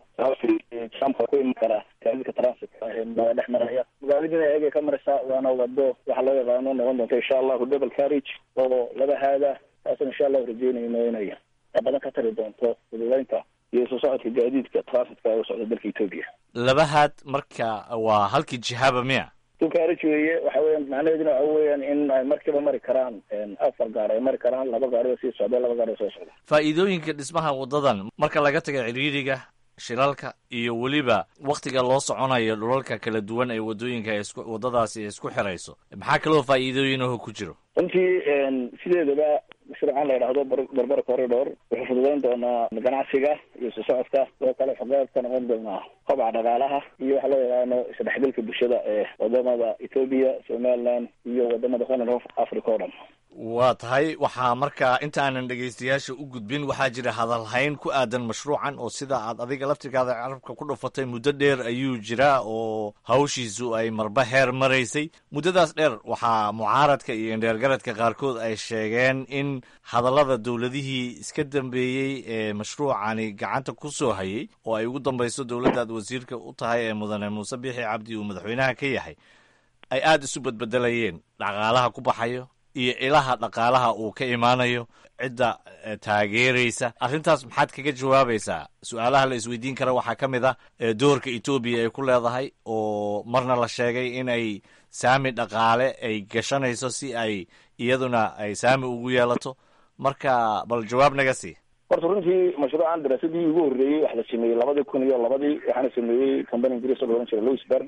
jamka ku iman kara gaadiidka transitka ee magaalada dhex maraya magaalada dhinaceega ka maraysa waana wado waxa loo yaqaano noqon doonta insha allahu double carriage oo laba haada taasna insha allahu rajeynayno inay badan ka tari doonto fududeynta iyo soo socodka gaadiidka transitka ee u socda dalka etoobiya labahaad marka waa halkii jihaaba miya dukaarij weeye waxa weeyaan macnaheeduna waxa weeyaan in ay markiiba mari karaan afar gaar ay mari karaan laba gaarioo sii socda laba gaari oo soo socda faa'iidooyinka dhismaha waddadan marka laga taga cidhiidriga shilalka iyo weliba wakhtiga loo soconayo dhulalka kala duwan ee waddooyinka isku waddadaasi isku xirayso maxaa kaloo faa'iidooyinaho ku jiro runtii sideedaba mashruucan la yidhaahdo berbera corridor wuxuu fududeyn doonaa ganacsiga iyo soo socodka sidoo kale xogeed ka noqon doonaa kobaca dhaqaalaha iyo waxa loo yaqaano isdhexgalka bulshada ee wadamada ethoobia somaliland iyo wadamada horn of africa o dhan waa tahay waxaa markaa inta aanan dhegaystayaasha u gudbin waxaa jira hadalhayn ku aadan mashruucan oo sida aad adiga laftirkaada carabka ku dhufatay muddo dheer ayuu jiraa oo hawshiisu ay marba heer maraysay muddadaas dheer waxaa mucaaradka iyo indheergaradka qaarkood ay sheegeen in hadallada dowladihii iska dambeeyey ee mashruucani gacanta ku soo hayay oo ay ugu dambayso dowladdaad wasiirka u tahay ee mudane muuse biixi cabdi uu madaxweynaha ka yahay ay aada isu badbedelayeen dhaqaalaha ku baxayo iyo ilaha dhaqaalaha uu ka imaanayo cidda taageeraysa arrintaas maxaad kaga jawaabaysaa su-aalaha la isweydiin kara waxaa ka mid ah doorka etoobiya ay ku leedahay oo marna la sheegay in ay saami dhaqaale ay gashanayso si ay iyaduna ay saami ugu yeelato marka bal jawaab naga sii horta runtii mashruucan daraasadii ugu horreeyey waxa la sameeyey labadii kun iyo labadii waxaana sameeyey company ingiriis oo la ohan jiray louis berger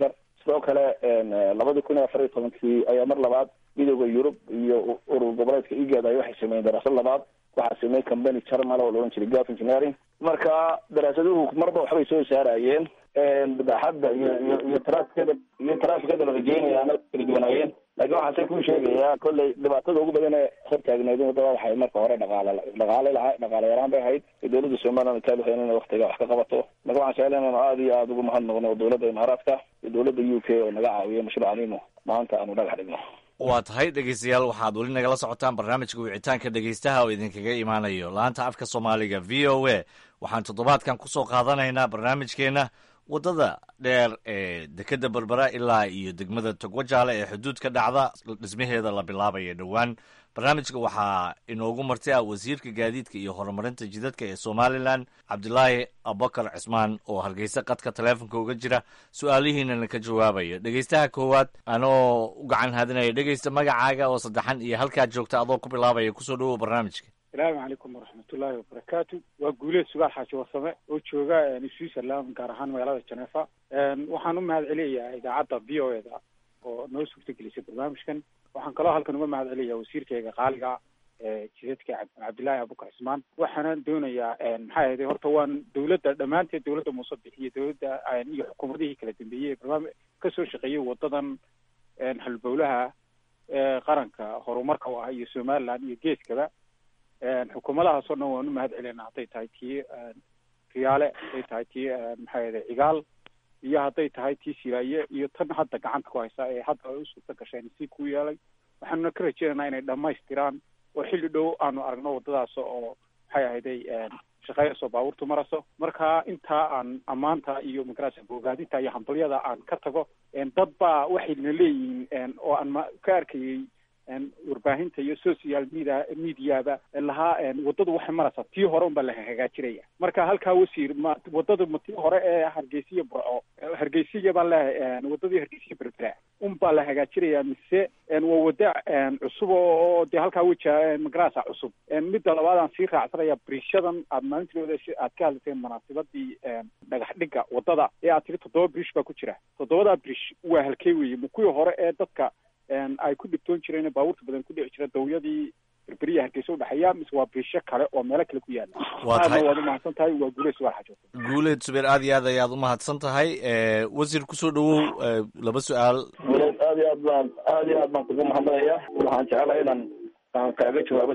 sidoo kale labadii kun iyo afar iyo tobankii ayaa mar labaad midooda yurub iyo urur goboleedka igad ay waxay sameeyeen daraasad labaad waxaa sameeyey company jarmal oo la odhan jiray gulf engineering marka daraasaduhu marba waxbay soo saarayeen baaxadda iyo iyo iyo traafikada iyo traafikada la rajeynayaana kala duwanaayeen laakiin waxaase ku sheegayaa kolley dhibaatada ugu badan ee hortaagneed wadada waxay marka hore dhaqaale dhaqaale laha dhaqaale yaraan bay ahayd dowladda somaliland kaadu hayn inay waktiga wax ka qabato marka waxaan jeclan inanu aada iyo aada ugu mahadnaqno dowladda imaaraadka iyo dowladda u k oo naga caawiya mashruucaninu maanta aanu dhagax dhigno waa tahay dhegeystayaal waxaad weli nagala socotaan barnaamijka wicitaanka dhegeystaha oo idinkaga imaanayo laanta afka soomaaliga v o a waxaan toddobaadkan kusoo qaadanaynaa barnaamijkeena waddada dheer ee dekedda berbera ilaa iyo degmada togwajaale ee xuduudka dhacda dhismaheeda la bilaabaya dhowaan barnaamijka waxaa inoogu marti ah wasiirka gaadiidka iyo horumarinta jidadka ee somalilan cabdilaahi abubakar cismaan oo hargeysa qadka taleefonka uga jira su-aalihiinana ka jawaabaya dhegeystaha koowaad anoo u gacan hadinaya dhegeysta magacaaga oo saddexan iyo halkaad joogta adoo ku bilaabaya kusoo dhawow barnaamijka asalaamu calaykum waraxmatullaahi wabarakaatu waa guuleed sugaal xaaji warsame oo jooga switzerland gaar ahaan magaalada genefa waxaan u mahad celiyayaa idaacadda v o eda oo noo suurtagelisay barnaamijkan waxaan kaloo halkan uga mahad celiyaa wasiirkayga qaaliga ee jidadka cabdillaahi abubakar cismaan waxaana doonayaa maxaa ahayde horta waan dowladda dhammaanteed dowladda muuse bixiyo dowladda iyo xukuumadihii kala dambeeyey ee barnaami kasoo shaqeeyey wadadan halbowlaha ee qaranka horumarka u ah iyo somaliland iyo geeskaba xukuumadahaas oo dhan waan u mahad celinaa hadday tahay tii riyaale hadday tahay tii maxaa ahayde cigaal iyo hadday tahay tii siraaye iyo tan hadda gacanta ku haysa ee hadda ay u suurta gasheen si ku yeelay waxaanuna ka rajeynaynaa inay dhammaystiraan oo xilli dhow aanu aragno waddadaas oo maxay ahayday shaqeynayso baabuurtu maraso marka intaa aan ammaanta iyo magarasa bogaadinta iyo hambalyada aan ka tago dad baa waxayna leeyihiin oo aan ma ka arkayay warbaahinta iyo social media mediaba lahaa waddadu waxay maraysaa tii hore unbaa la hagaajinaya marka halkaa wasiir ma waddadu ma tii hore ee hargeysiya burco hargeysiya baan leehay waddadii hargeysiya berbera unbaa la hagaajinaya mise waa wadda cusub oo dee halkaa weja magarasa cusub midda labaad aan sii raacsanaya brishadan aad maalintiooda aad ka hadlateen munaasabadii dhagax dhigga waddada ee aad tiri toddoba brish baa ku jira toddobadaa brish waa halkey weeye ma kuwii hore ee dadka ay ku dhibtoon jireen baabuurta badan ku dhici jira dawyadii berberiya hargeysa udhexeeya mise waa brisho kale oo meelo kale ku yaala aadna waad umahadsan tahay waa guuleed sugaal xajo guuleed subeer aad iyo aad ayaad umahadsan tahay wasiir kusoo dhawow laba su-aal guuleed aad iyo aad baan aad iyo aad baan kugu mahadnaqaya waxaan jeclahay inaan aan kaaga jawaabo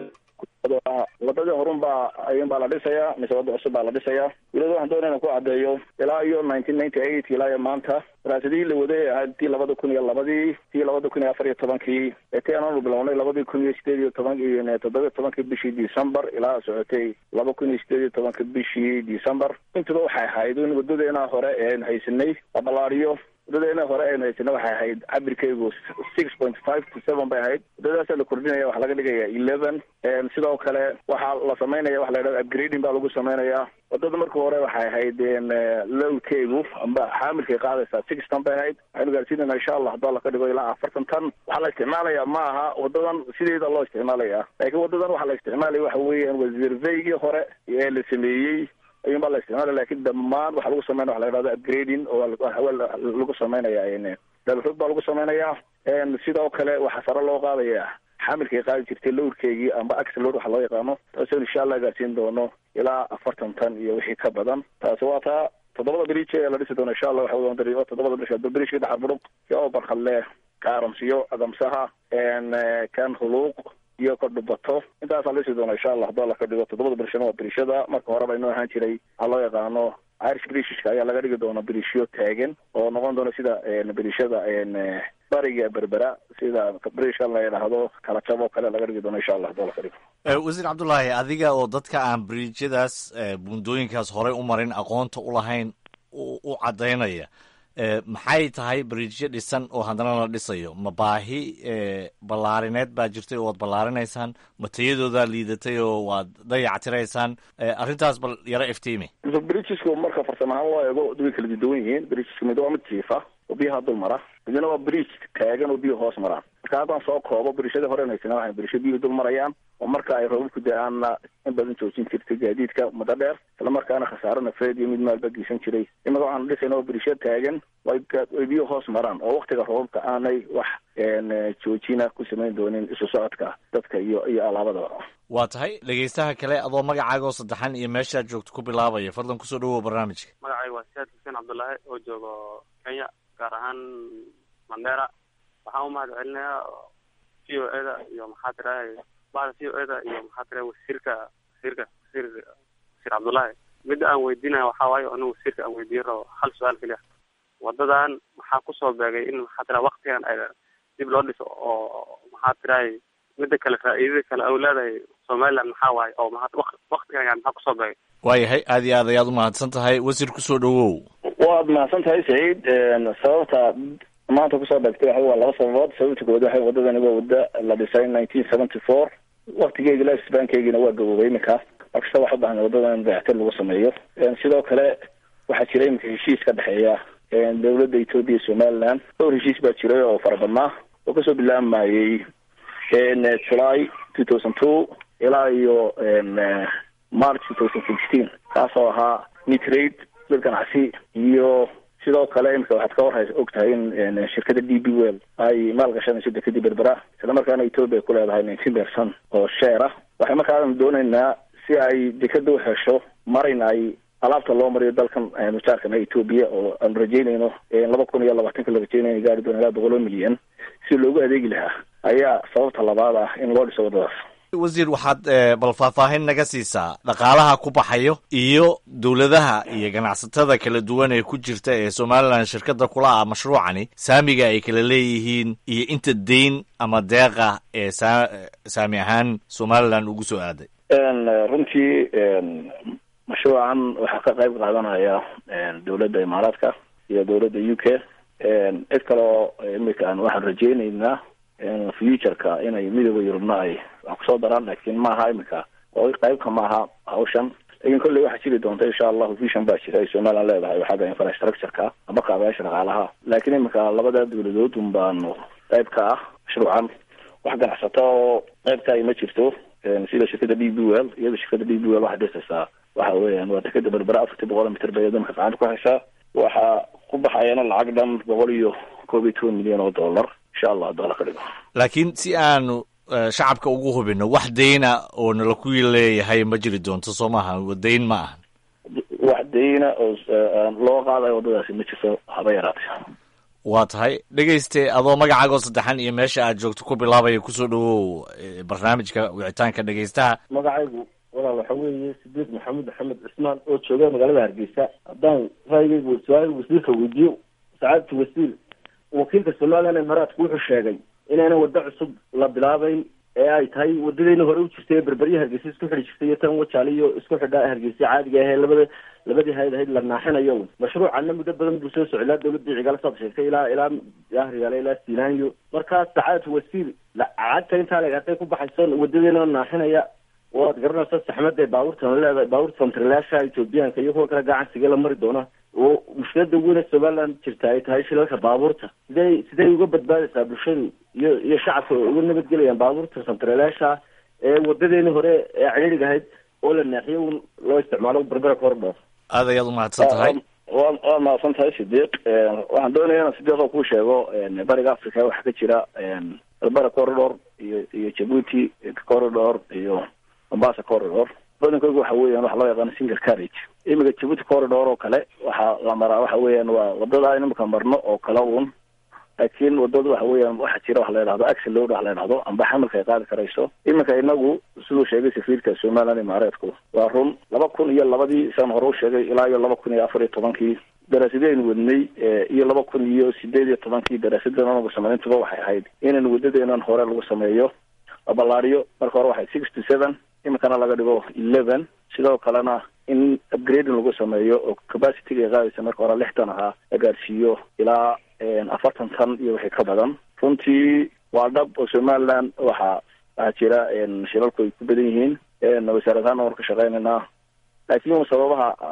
wadadii horun baa ayun baa la dhisayaa mise wadda cusub baa la dhisayaa weliba waxaan doonaya inaan ku caddeeyo ilaa iyo nineteen ninety eight ilaa iyo maanta daraasadihii la waday ahayd tii labada kun iyo labadii tii labada kun iyo afar iyo tobankii tii aanaanu bilownay labadii kun iyo sideed iyo toban iyo toddoba iyo tobankii bishii december ilaa socotay laba kun iyo sideed iyo tobanka bishii december intuba waxay ahayd in wadadeena hore een haysanay la ballaariyo wadadeena hore aynu haysana waxay ahayd cabirkeygu six point five to seven bay ahayd wadadaasa la kordhinaya waxaa laga dhigaya eleven sidoo kale waxaa la samaynaya waxa la yidhahda upgrading baa lagu sameynaya wadada marka hore waxay ahayd lowkeygu amba xaamilkay qaadaysaa six ton bay ahayd waxaynu gaarsiinayna insha allah hadduu alla ka dhigo ilaa afartan ton waxaa la isticmaalaya ma aha wadadan sideeda loo isticmaalaya laakiin wadadan waxaa la isticmaalaya waxa weeyaan wasiirveygii hore ee la sameeyey ayuun baa la isticmaalaya lakin dhammaan waxaa lagu sameynaya waxa la yidhahda upgrading oo lagu sameynaya dalrog baa lagu sameynaya sidoo kale waxaa sare loo qaadaya xamilkay qaadi jirtay lowrkeygii amba axelor waxa loo yaqaano taasoo insha allah gaarsiin doono ilaa afartan tan iyo wixii ka badan taasi waa taa toddobada bridge ee la dhisi doono insha allah waxa weyan dari toddobada bridge bridgeka dhaxar budhug iyo barkadle kaaramsiyo adamsaha kan huluuq iyo ka dhubato intaasaa la dhisi doona insha allah hadduu alla ka dhigo toddobada birishana waa birishada marka horeba inoo ahaan jiray waxaa loo yaqaano irish brishishka ayaa laga dhigi doona birishyo taagan oo noqon doona sida birishada bariga berbera sida brishka la yidhaahdo kala jab oo kale laga dhigi doono insha allah hadduu alla ka dhigo wasiir cabdullaahi adiga oo dadka aan bridjadaas buundooyinkaas horey u marin aqoonta u lahayn u caddaynaya maxay tahay bridjyo dhisan oo haddana la dhisayo ma baahi ballaarineed baa jirtay oo waad ballaarinaysaan ma tayadoodaa liidatay oo waad dayactiraysaan arrintaas bal yaro iftiimi bridgesku marka farsamo ahaan loo eego way kala duwan yihiin bridgeska mid waa mid jiifa oo biyaha dul mara midna waa bridge taagan oo biyo hoos maraan marka haddaan soo koobo biriishadii hore naysana waxay biriisho biyuhu dul marayaan oo marka ay roobabku da-aanna in badan joojin jirtay gaadiidka muddo dheer isla markaana khasaaro nafeed iyo mid maalba geysan jiray imaka waxaanu dhisayna oo biriisho taagan way biyo hoos maraan oo waktiga roobabka aanay wax joojina ku samayn doonin isu socodka dadka iyo iyo alaabadaba waa tahay dhegeystaha kale adoo magacaaga oo saddexan iyo meeshaad joogto ku bilaabaya fadlan kusoo dhawow barnaamijka magacayga waa siyaad xuseen cabdullaahi oo joogo kenya gaar ahaan mandera waxaan u mahad celinayaa v o eda iyo maxaa tirahay bahda v o eda iyo maxaa tirahay wasiirka wasiirka wasiir wasiir cabdullaahi midda aan weydiinaya waxaa waaye anigu wasiirka aan weydiin rabo hal su-aal keliya wadadan maxaa kusoo beegay in maxaa tirahay waktigan ay dib loo dhiso oo maxaa tirahay midda kale faa'iidada kale au leedahay somaliland maxaa waaye oo maa waktigan yani maxaa kusoo beegay waayahay aad iyo aad ayaad umahadsan tahay wasiir kusoo dhawow waad mahadsan tahay saciid sababta maanta kusoo dhagtay waxa waa laba sababood sababta koowaad waxay wadadani waa wada la dhisay nineteen seventy four waktigeegi lifespankeygina waa gaboobay iminka markasta waxa ubaahan wadadan in dayactir lagu sameeyo sidoo kale waxaa jira iminka heshiis ka dhexeeya dowladda ethoopia iyo somaliland dhowr heshiis baa jiray oo fara badnaa oo kasoo bilaabayay july two thousand two ilaa iyo march two thousand sixteen kaasoo ahaa mitrade dad ganacsi iyo sidoo kale imika waxaad ka warhaysa og tahay in shirkada d b well ay maalgashanayso dekadii berbera isla markaana ethoopia ay ku leedahay nineteen percent oo sheer ah waxay markaan dooneynaa si ay dekada u hesho marin ay alaabta loo mariyo dalkan mujaarkana ethoopia oo aanu rajeynayno laba kun iyo labaatanka la rajeynaya in gaari doona ilaa boqol oo milyan si loogu adeegi lahaa ayaa sababta labaad ah in loo dhiso waddadaas wasiir waxaad bal faahfaahin naga siisaa dhaqaalaha ku baxayo iyo dowladaha iyo ganacsatada kala duwan ee ku jirta ee somalilan shirkada kula ah mashruucani saamiga ay kala leeyihiin iyo inta deyn ama deeqa ee saa saami ahaan somalilan ugu soo aaday runtii mashruucan waxaa ka qayb qaadanaya dowladda imaaraadka iyo dowladda u k cid kaleo imika aan waxaan rajeyneynaa futureka inay midooda yurubna ay wax kusoo daraan laakiin maaha imika oo qaybka maaha hawshan lakin kolley waxaa jiri doonta insha allahu vision baa jira ay somaliland leedahay xagga infrastructureka ama kaabayaasha dhaqaalaha laakiin imika labada dowladood un baanu qayb ka ah mashruucan wax ganacsata oo qaybka ay ma jirto sida shirkada d b well iyada shirkada d b well waxay dhisaysaa waxa weeyaan waa dekada berbera afartii boqol mitir bay damka gacanta ku haysaa waxaa ku baxayana lacag dhan boqol iyo koob iyo toban milyan oo dollar insha allah hadduu ala ka dhigo laakiin si aanu shacabka ugu hubino wax deyna oo nala ku leeyahay ma jiri doonto soo maaha dayn ma ahan wax deyna oo loo qaadayo waddadaasi ma jirto haba yaraatay waa tahay dhegeyste adoo magacaago saddexan iyo meesha aad joogto ku bilaabaya kusoo dhawow barnaamijka wicitaanka dhegeystaha magacaygu walaal waxa weeye sideed maxamed axmed cismaan oo jooga magaalada hargeysa haddaan raayigaygu su-aal wasiirka weydiiyo sacaadatu wasiir wakiilka somalilan imaaraadku wuxuu sheegay inayna waddo cusub la bilaabeyn ee ay tahay wadadeyna hore u jirtay ee berberya hargeysa isku xidhi jirtay iyo tan wajaale iyo isku xidhaa hargeysa caadiga ahee labada labadii hayd ahayd la naaxinayo mashruucana muddo badan buu soo socday ilaa dawladii cigaal saad sheegtay ilaa ilaa yahriyaale ilaa siinaanyo markaa sacaadatu wasiir lacagta intaa leg hadday ku baxayso wadadeena naaxinaya waad garanaysa saxmadda baabuurtan leedahay baabuurta kontarlaasha ethoobiyaanka iyo kuwa kale gacansiga la mari doona oo mushkilada weyne somaliland jirta ay tahay shilalka baabuurta sidey sidey uga badbaadaysaa bulshadu iyo iyo shacabka uga nabadgelayaan baabuurta kontarlaasha ee wadadeeni hore ee cidhiidhig ahayd oo la naaxiyo un loo isticmaalo berbera corridor aad ayaad umahadsan tahay waa waad mahadsan tahay sidiiq waxaan doonaya inaan sidiiq oo kuu sheego bariga africa waxaa ka jira berbera corridor iyo iyo jabuuti corridor iyo mombasa corridor badankooga waxa weeyaan waxa loo yaqaano single carriage imika jabuuti corridor oo kale waxaa la maraa waxa weeyaan waa wadada aynu imika marno oo kale un laakiin wadada waxa weeyaan waxaa jira waxa la yidhahdo axel load waxa la yidhahdo amba xamalka ay qaadi karayso iminka inagu siduu sheegay safiirka somaliland imaareedku waa run laba kun iyo labadii saan hore u sheegay ilaa iyo laba kun iyo afar iyo tobankii daraasadaynu wadnay iyo laba kun iyo sideed iyo tobankii daraasadan anagu samayntuba waxay ahayd inaan wadadeenan hore lagu sameeyo la ballaariyo marka hore waxay six to seven iminkana laga dhigo eleven sidoo kalena in upgrading lagu sameeyo oo capacityga ay qaadaysa marka hore lixtan ahaa la gaarsiiyo ilaa afartan tan iyo wixii ka badan runtii waa dhab oo somaliland waxa waxaa jira shilalku ay ku badan yihiin wasaaradahaan waan ka shaqeynaynaa laakiin sababaha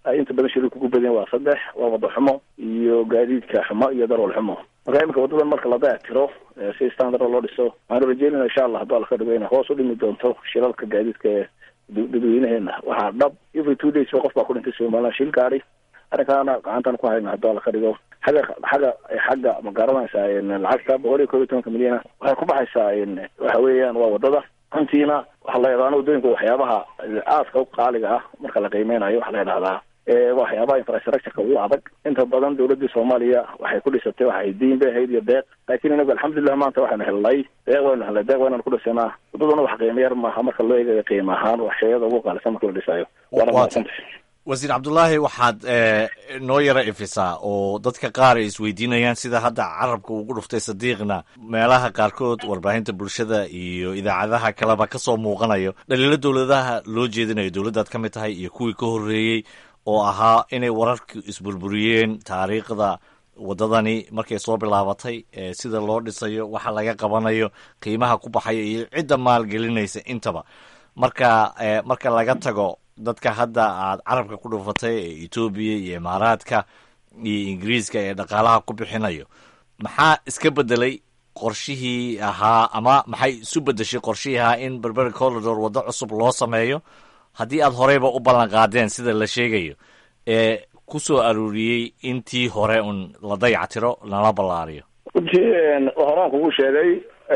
ay inta badan shirika ku badeen waa saddex waa wada xumo iyo gaadiidka xumo iyo darwal xumo marka iminka wadadan marka la dayactiro si standard loo dhiso waxaanu rajeynayna insha allah hadduu alla ka dhigo inay hoos u dhimi doonto shilalka gaadiidka ee dadweynaheena waxaa dhab every two days qof baa ku dhintay somaliland shil gaadi arrinkaana gacantan ku hayna hadduu alla ka dhigo xagga xagga xagga ma garanaysaa lacagta boqol iyo koob iyo tobanka milyana waxay ku baxaysaa waxa weeyaan waa wadada runtiina waxaa la yidhahdaa wadooyinka waxyaabaha aadka u qaaliga ah marka la qiimeynayo waxaa la yidhahdaa waxyaabaha infrastructureka ugu adag inta badan dowladii soomaaliya waxay ku dhisatay waxay diin bay ahayd iyo deeq laakiin inagu alxamdulilah maanta waxaynu helnay deeq waynu helnay deeq waynanu ku dhisanaa wadaduna wax qiimo yar maaha marka loo eegayo qiimo ahaan wax shayada ugu qaalisan marka la dhisayo waana mahadsantahay wasiir cabdullaahi waxaad noo yara ifisaa oo dadka qaar ay isweydiinayaan sida hadda carabka ugu dhuftay sadiiqna meelaha qaarkood warbaahinta bulshada iyo idaacadaha kaleba kasoo muuqanayo dhaliilo dowladaha loo jeedinayo dowladdaad ka mid tahay iyo kuwii ka horreeyey oo ahaa inay wararku isburburiyeen taariikhda waddadani markay soo bilaabatay sida loo dhisayo waxa laga qabanayo qiimaha ku baxaya iyo cidda maalgelinaysa intaba marka marka laga tago dadka hadda aad carabka ku dhufatay ee etoobiya iyo imaaraadka iyo ingiriiska ee dhaqaalaha ku bixinayo maxaa iska bedelay qorshihii ahaa ama maxay isu bedeshay qorshihii ahaa in berberi corridor waddo cusub loo sameeyo haddii aad horeyba u ballan qaadeen sida la sheegayo ee ku soo aruuriyey intii hore un la dayactiro lana ballaariyo runtii horaan kugu sheegay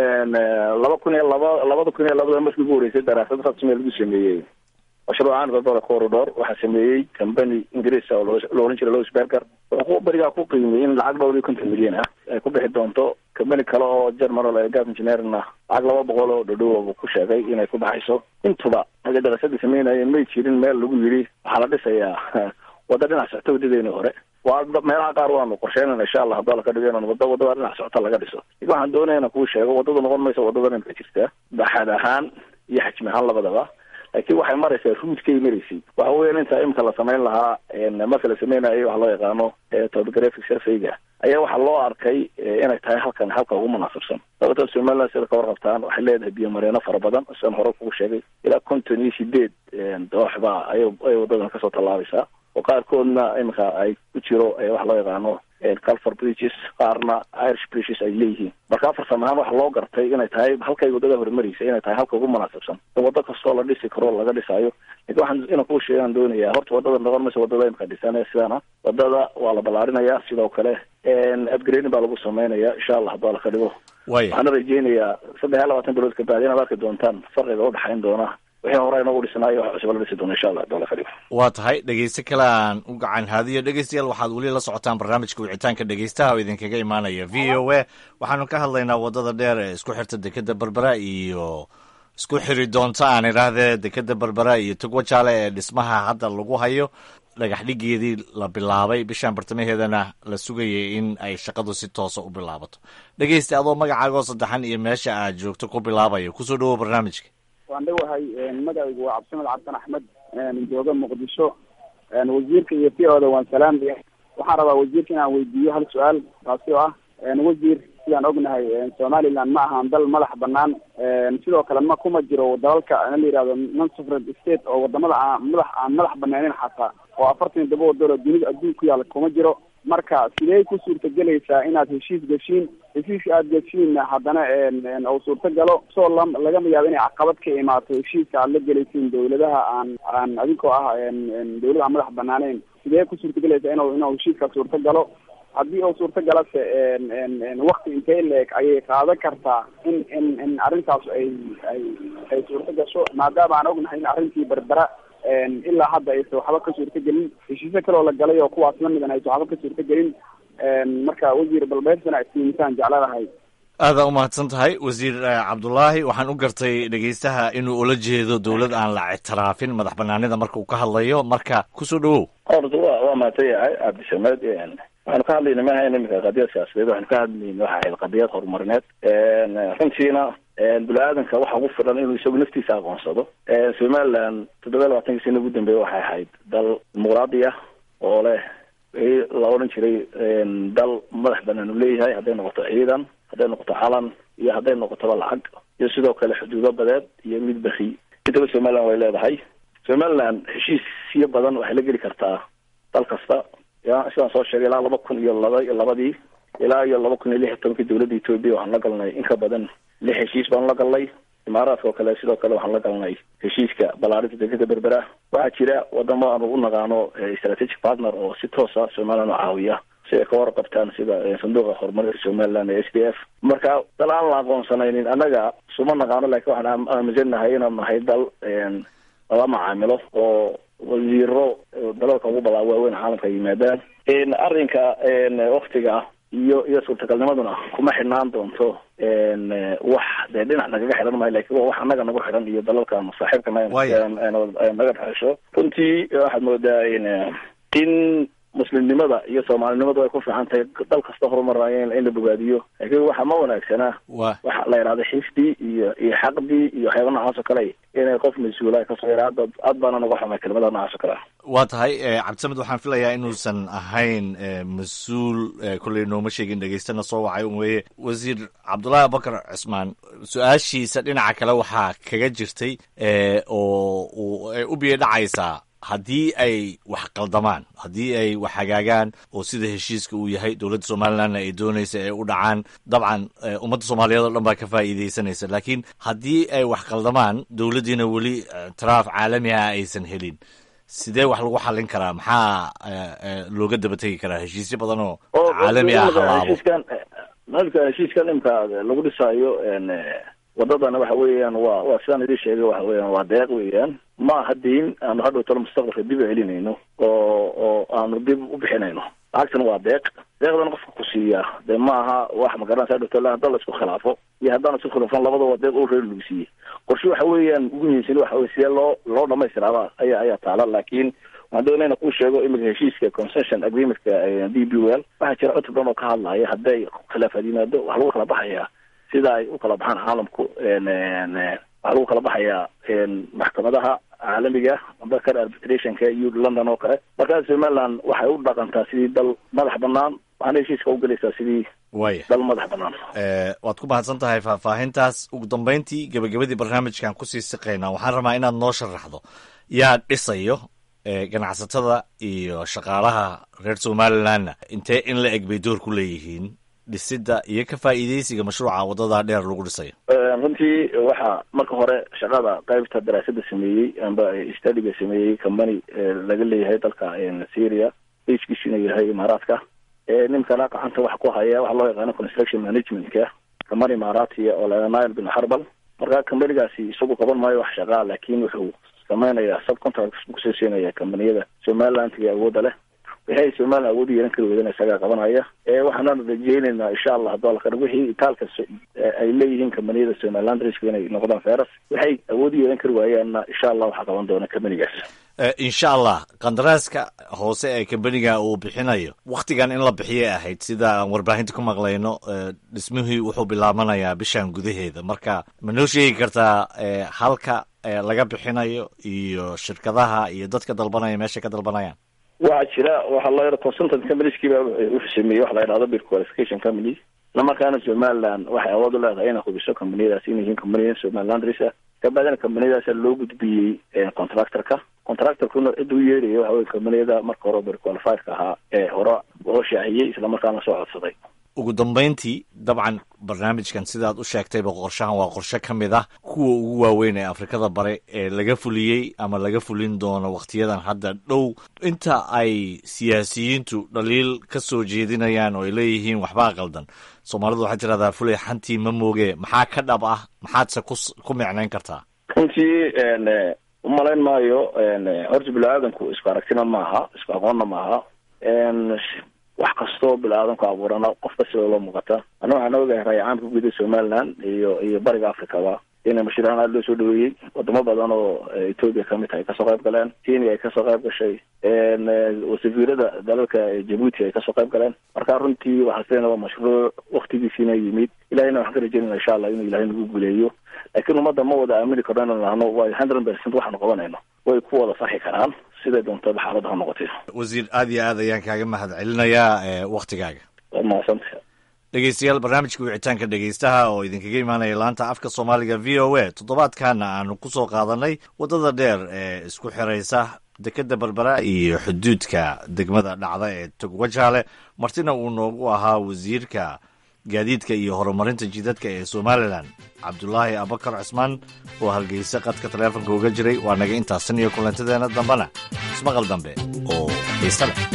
laba kun iyo laba labada kun iyo labada markii ugu horeysay daraasad rasmi lagu sameeyey mashruucan berbera corridor waxaa sameeyey company ingiriis oo lo ohan jiray lowsberger wuxuu berigaa ku qiimiyey in lacag dhowr iyo konton milyan ah ay ku bixi doonto company kale oo germanal ee gaf engineerna lacag laba boqol oo dhadhowa buu ku sheegay inay ku baxayso intuba markay daraasadii sameynayeen may jirin meel lagu yidhi waxaa la dhisayaa wadda dhinac socto wadadeeni hore waa meelaha qaar waanu qorsheynayna insha allah hadduu alla ka dhigo inaan wadda wadada dhinac socota laga dhiso lakin waxaan doonaya inaan kuu sheego waddadu noqon mayso waddadan imka jirta baxad ahaan iyo xajmi ahaan labadaba laakiin waxay maraysaa ruudkay maraysay waxa weyan inta imika la samayn lahaa marka la sameynayo waxa loo yaqaano topographic surveyga ayaa waxaa loo arkay inay tahay halkan halka ugu munaasabsan sababta somaliland sida ka warqabtaan waxay leedahay biyo mareeno fara badan sidaan hore kugu sheegay ilaa konton iyo sideed dooxba ay ay wadadan kasoo tallaabaysaa oo qaarkoodna imika ay ku jiro waxa loo yaqaano calfor bridges qaarna irish bridges ay leeyihiin marka farsam ahaan waxa loo gartay inay tahay halkay waddada horumaraysa inay tahay halka ugu munaasabsan waddo kastoo la dhisi karo laga dhisayo lakin waxaan inaan kuu sheegaan doonayaa horta waddada noqon maysa waddada imika dhisanee sidana waddada waa la ballaarinaya sidoo kale upgrading baa lagu sameynaya insha allah hadduu alla ka dhigo waxaana rajeynayaa saddex iyo labaatan bilood kabacdi inaad arki doontaan farqiga udhexayn doona wixii hore inoogu dhisnaayo wax cusub la dhisi doona insha allah hadduu alla ka dhigo waa tahay dhegeyste kale aan u gacan haadiyo dhegeystayaal waxaad weli la socotaan barnaamijka wicitaanka dhegeystaha oo idinkaga imaanaya v o a waxaanu ka hadlaynaa waddada dheer ee isku xirta dekeda berbera iyo isku xiri doonta aan idhaahdee dekeda berbera iyo togwa jaale ee dhismaha hadda lagu hayo dhagax dhigeedii la bilaabay bishaan bartamaheedana la sugayay in ay shaqadu si toosa u bilaabato dhegeysta adoo magacaagoo saddexan iyo meesha aad joogto ku bilaabayo kusoo dhawow barnaamijka waan dhowahay magacaygu waa cabdisamed cabdan axmed jooga muqdisho wasiirka iyo v oda waan salaamaya waxaan rabaa wasiirka inaan weydiiyo hal su-aal taasi oo ah wasiir sidaan ognahay somaliland ma ahan dal madax banaan sidoo kale ma kuma jiro dalalka la yihahdo non sovereign state oo wadamada aan madax aan madax banaanin xataa oo afartan iyo todoba wadalo dunida adduunka ku yaala kuma jiro marka sidee ku suurtagelaysaa inaad heshiis geshiin heshiiska aada geshiinna haddana uu suurtagalo soo la lagama yaabo inay caqabad ka imaato heshiiska aad la gelaysiin dawladaha aan aan adinkoo ah dawlad aan madax banaaneyn sidee ku suurtagelaysaa inu inuu heshiiska suurtagalo haddii uu suurtagalase wakti intee leeg ayay qaadan kartaa in in in arrintaas ay ay ay suurta gasho maadaama aan ognahay in arrintii berbera ilaa hadda aysan waxba ka suurtagelin heshiisyo kaleoo la galay oo kuwaas lamidan aysan waxba ka suurtagelin marka wasiir balbeersana ismiisaan jecladahay aada umahadsan tahay wasiir cabdulaahi waxaan u gartay dhegeystaha inuu ula jeedo dowlad aan la ictiraafin madax banaanida marka uu ka hadlayo marka kusoo dhawow horta wa waa mahadsan yahay cabdisamed waxaanu ka hadlayna ma ahayn imika qadiyad siyaasadeed waxaanu ka hadlayna waxa ahayd qadiyad horumarineed runtiina bini-aadanka waxa ugu filan inuu isagu naftiisa aqoonsado somaliland toddoba labaatankii sana ugu dambeeya waxay ahayd dal dimuqraadi ah oo leh la odhan jiray dal madax banaan uu leeyahay hadday noqoto ciidan hadday noqoto calan iyo hadday noqotoba lacag iyo sidoo kale xuduudo badeed iyo mid beri intaba somaliland way leedahay somaliland heshiisyo badan waxay la geli kartaa dal kasta ya sidaan soo sheegay ilaa laba kun iyo laba iyo labadii ilaa iyo laba kun iyo lix iyo tobankii dowladda etoobiya waxaan la galnay in ka badan lix heshiis baan la galnay imaaraadka oo kale sidoo kale waxaan la galnay heshiiska ballaarinta dekeda berbera waxaa jira wadamo aanu u naqaano strategic partner oo si toosa somaliland u caawiya si ay ka warqabtaan sida sanduuqa horumarinta somaliland ee s d f marka dal aan la aqoonsanaynin annaga suma naqaano laakiin waxaan aaminsanahay inaan nahay dal lala macaamilo oo wasiiro dalalka ugu balaa waaweyn caalamka yimaadaan arrinka waktiga iyo iyo suurtagalnimaduna kuma xidhnaan doonto wax dee dhinac nagaga xidhan maayo lakin waa wax annaga nagu xidhan iyo dalalkan saaxiibka naga dhexesho runtii waxaad moodaa in muslimnimada iyo soomaalinimadu ay ku fiican tahay dal kasta horumaraya in la bogaadiyo laakiin waxa ma wanaagsana waxa la yidhahda xifdi iyo iyo xaqdi iyo waxyaaba noocaas oo kale inay qof mas-uula ay kasoo yara aad aad baana naga xumay kelimada noocaas oo kale waa tahay cabdisamed waxaan filayaa inuusan ahayn mas-uul kolley nooma sheegin dhegeystana soo wacay un weeye wasiir cabdullaahi abubakar cismaan su-aashiisa dhinaca kale waxaa kaga jirtay oo ay u biyo dhacaysaa haddii ay wax qaldamaan haddii ay wax hagaagaan oo sida heshiiska uu yahay dowladda somalilandna ay doonaysa ay u dhacaan dabcan ummadda soomaaliyeed oo dhan baa ka faa'iidaysanaysa laakiin haddii ay wax qaldamaan dowladdiina weli taraaf caalami ah aysan helin sidee wax lagu xallin karaa maxaa looga daba tegi karaa heshiisyo badan oo caalami ah halaabo malka heshiiskan imka lagu dhisaayo wadadana waxa weeyaan waa waa sidaan idin sheegay waxa weeyaan waa deeq weeyaan ma aha diin aanu hadhow talo mustaqbalka dib u celinayno oo oo aanu dib u bixinayno lacagtana waa deeq deeqdana qofka ku siiyaa dee ma aha wax magaranaysa hadhow talo haddaan la isku khilaafo iyo haddaan isku khilaafan labada waa deeq oo reer lagu siiyey qorshe waxa weeyaan ugu muhiimsan waxa weye sidee loo loo dhamaystiraaba ayaa ayaa taala laakiin waxaan doonayna kuu sheego imika heshiiska concession agreementka d b l waxaa jira cutub dhan oo ka hadlaya hadday khilaafaad yimaado waxa lagu kala baxayaa sida ay u kala baxaan caalamku waxaa lagu kala baxayaa maxkamadaha caalamiga amba kar arbitrationka iyo london oo kale markaa somaliland waxay u dhaqantaa sidii dal madax banaan waxaana heshiiska ugelaysaa sidii waya dal madax banaan waad ku mahadsan tahay faahfaahintaas ugu dambeyntii gebagabadii barnaamijkan kusii siqaynaa waxaan rabaa inaad noo sharaxdo yaa dhisayo ganacsatada iyo shaqaalaha reer somalilandna intee in la eg bay door ku leeyihiin dhisidda iyo ka faa'iidaysiga mashruuca waddadaa dheer lagu dhisayo runtii waxaa marka hore shaqada qaybta daraasada sameeyey amba studiga sameeyey company laga leeyahay dalka syria hkiisuna yahay imaaraadka ninkana gacanta waxa ku haya waxa loo yaqaano construction managementka company imaaraatiya oo la nile bin harbal marka companygaasi isagu qaban maayo wax shaqaa laakin wuxuu samaynayaa subcontract kusoo siinaya combaniyada somalilandga awoodda leh wixii ay somaliland awood yeelan kari weydana isagaa qabanaya waxaana rajeyneynaa insha allah hadduu alla kadhig wixii itaalka ay leeyihiin kambaniyada somaliland riska inay noqdaan feras waxay awood yeelan kari waayaanna insha allah waxaa qaban doona kambanigaas insha allah kandaraaska hoose ee kambaniga uu bixinayo wakhtigan in la bixiyay ahayd sida aan warbaahinta ku maqlayno dhismihii wuxuu bilaabanayaa bishan gudaheeda marka ma noo sheegi kartaa halka laga bixinayo iyo shirkadaha iyo dadka dalbanaya meeshay ka dalbanayaan waxaa jira waxaa loo yara consultant companieskii wuxuu sameeyey waxa la yidhahdo bir qualification companies islamarkaana somaliland waxay awood u leedahay inay hubiso combaniyadaas inay yihiin combaniya somaliland risa kabacdina combaniyadaasa loo gudbiyey contractorka contractorkuna cidda u yeedhaya waxa weye combaniyada marka hore bir qualifiedka ahaa ee hore loo shaaciyey islamarkaana soo codsaday ugu dambeyntii dabcan barnaamijkan sidaad u sheegtayba qorshahan waa qorshe ka mid ah kuwa ugu waaweyn ee afrikada bare ee laga fuliyey ama laga fulin doono wakhtiyadan hadda dhow inta ay siyaasiyiintu dhaliil ka soo jeedinayaan oo ay leeyihiin waxbaa qaldan soomaalidu waxay tirahdaa fulay xantii ma mooge maxaa ka dhab ah maxaadse ku ku micnayn kartaa runtii umalayn maayo horta bini-aadanku isku aragtina maaha isku aqoonna maaha wax kastoo bini-aadanku abuurana qof kasta oo loo muuqata ana waxaan ogahay raayacaamka guuda somaliland iyo iyo bariga africaba in mashruucan aada loo soo dhaweeyey wadamo badan oo ethoopia kamid tahay kasoo qayb galeen kenya ay kasoo qayb gashay safiirada dalalka jabuuti ay kasoo qayb galeen marka runtii waxaa sideena waa mashruuc waktigiisiina yimid ilahayna waxaan ka rajeynayna insha allah inuu ilahay nagu guuleeyo laakiin ummadda ma wada aamini karno inaan nahno waa hundred percent waxaanu qabanayno way ku wada saxi karaan siday doontaba xaaladda ha noqotay wasiir aad iyo aad ayaan kaaga mahad celinayaa waktigaaga waad mahadsantahay dhegeystayaal barnaamijka wicitaanka dhegeystaha oo idinkaga imaanaya laanta afka soomaaliga v o a toddobaadkana aanu ku soo qaadanay waddada dheer ee isku xiraysa dekeda berbera iyo xuduudka degmada dhacda ee togwajaale martina uu noogu ahaa wasiirka gaadiidka iyo horumarinta jidadka ee somalilan cabdulaahi abakar cismaan oo hargeysa qadka taleefonka uga jiray waa naga intaasan iyo kulantadeena dambena ismaqal dambe oo xiise leh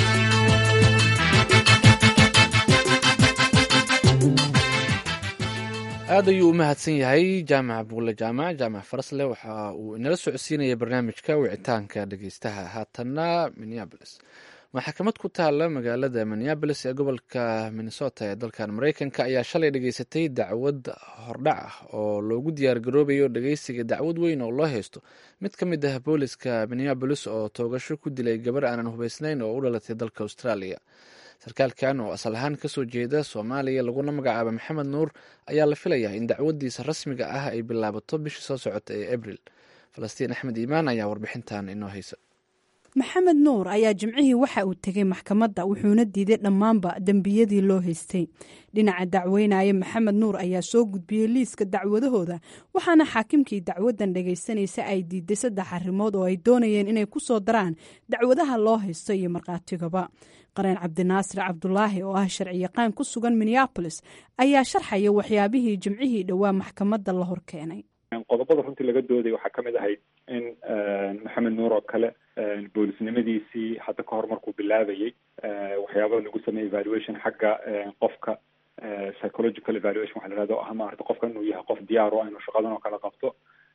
aad ayuu u mahadsan yahay jaamac buulle jaamac jaamac farasle waxa uu inala socodsiinaya barnaamijka wicitaanka dhegeystaha haatanna minneabolis maxkamad ku taala magaalada minneabolis ee gobolka minnesota ee dalkan mareykanka ayaa shalay dhegeysatay dacwad hordhac ah oo loogu diyaargaroobayo dhegeysiga dacwad weyn oo loo haysto mid ka mid ah booliska minneabolis oo toogasho ku dilay gabar aanan hubeysnayn oo u dhalatay dalka australia sarkaalkan oo asal ahaan kasoo jeeda soomaaliya laguna magacaaba maxamed nuur ayaa la filayaa in dacwadiisa rasmiga ah ay bilaabato bishii soo socota ee abril falastiin axmed iimaan ayaa warbixintan inoo haysa maxamed nuur ayaa jimcihii waxa uu tegay maxkamadda wuxuuna diiday dhammaanba dembiyadii loo haystay dhinaca dacweynaya maxamed nuur ayaa soo gudbiyey liiska dacwadahooda waxaana xaakimkii dacwadan dhagaysanaysa ay diiday saddex arrimood oo ay doonayeen inay ku soo daraan dacwadaha loo haysto iyo markhaatigaba qareen cabdinaasir cabdulaahi oo ah sharciyaqaan ku sugan minneabolis ayaa sharxaya waxyaabihii jimcihii dhowaa maxkamadda la hor keenay qodobada runtii laga dooday waxaa ka mid ahayd in maxamed nuur oo kale boolisnimadiisii hadda ka hor markuu bilaabayey waxyaabada lagu sameeyey evaluation xagga qofka psychological evaluation waxa la yihahdo o ah maarata qofka inuu yahay qof diyaar o inuu shaqadan oo kale qabto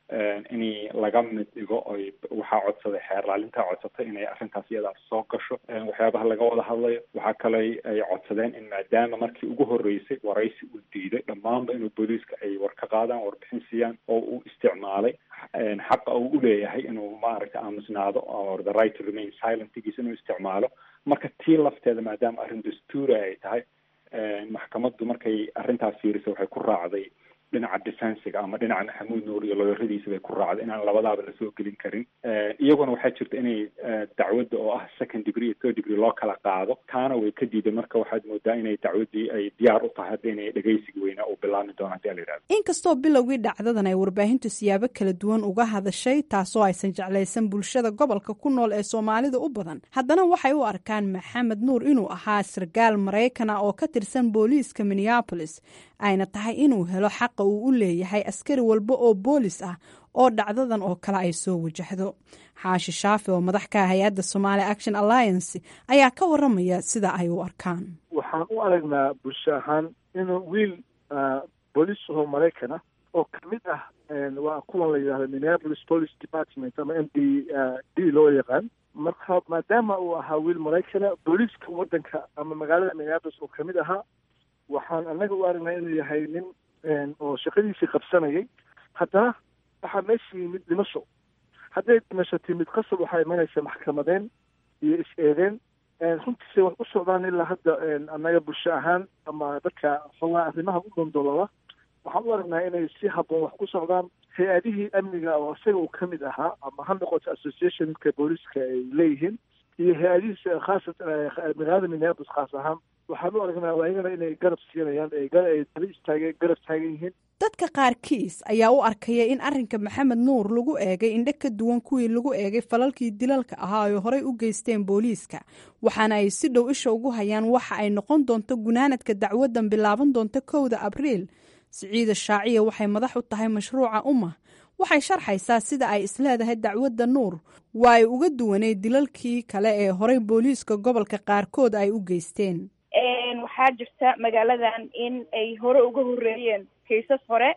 in laga mid dhigo oy waxaa codsaday xeerlaalintaa codsatay inay arrintaas iyadaas soo gasho waxyaabaha laga wada hadlayo waxaa kale ay codsadeen in maadaama markii ugu horreysay waraysi uu diiday dhammaanba inuu booliiska ay war ka qaadaan warbixin siiyaan oo uu isticmaalay xaqa uu u leeyahay inuu maaragta aamusnaado or the right to remain silentigiisa inuu isticmaalo marka tii lafteeda maadaama arrin dastuura ay tahay maxkamaddu markay arrintaas fiirisay waxay ku raacday dhinaca defensiga ama dhinaca maxamuud nuur iyo looyaradiisa bay ku raacday inaan labadaaba lasoo gelin karin iyaguna waxaa jirta inay dacwadda oo ah second degree iyo third degree loo kala qaado taana way ka diiday marka waxaad moodaa inay dacwaddii ay diyaar u tahay hadda inay dhegeysiga weynaa uu bilaabmi doono hadii ala yidhahdo inkastoo bilowgii dhacdadan ay warbaahintu siyaabo kala duwan uga hadashay taasoo aysan jeclaysan bulshada gobolka ku nool ee soomaalida u badan haddana waxay u arkaan maxamed nuur inuu ahaa sarkaal maraykana oo ka tirsan booliiska minneabolis ayna tahay inuu helo xaqa uu u leeyahay askari walba oo boolis ah oo dhacdadan oo kale ay soo wajahdo xaashi shaafi oo madax ka ah hay-adda somaali action alliance ayaa ka waramaya sida ay u arkaan waxaan u aragnaa bulsho ahaan inuu wiil booliis oo maraykan ah oo kamid ah waa kuwan la yidhahdo minneapolis police department ama m d d loo yaqaan marka maadaama uu ahaa wiil maraykana booliiska waddanka ama magaalada minneapolis oo kamid ahaa waxaan annaga u aragnaa inuu yahay nin oo shaqadiisii qabsanayay haddana waxaa meesha yimid dhimasho hadday dhimasho timid qasab waxaa imanaysa maxkamadeen iyo is-eedeen runtiisa wax u socdaan ilaa hadda annaga bulsho ahaan ama dadka xogaa arrimaha u dondolola waxaan u aragnaa inay si habboon wax ku socdaan hay-adihii amniga oo isaga uu ka mid ahaa ama ha noqoto associationka booliiska ay leeyihiin iyo hay-adihiisa khaasa magaalada minneapolis khaas ahaan waxaan u aragnaa ayagana inay garab siinayaan ay daba istaageen garab taagan yihiin dadka qaarkiis ayaa u arkaya in arrinka maxamed nuur lagu eegay indho ka duwan kuwii lagu eegay falalkii dilalka ahaa ay horey u geysteen booliiska waxaana ay si dhow isha ugu hayaan waxa ay noqon doonto gunaanadka dacwadan bilaaban doonta kowda abriil siciida shaaciya waxay madax u tahay mashruuca umma waxay sharxaysaa sida ay isleedahay dacwadda nuur waa ay uga duwaneyd dilalkii kale ee horey booliiska gobolka qaarkood ay u geysteen waxaa jirta magaaladan in ay hore uga horeeyeen kaysas hore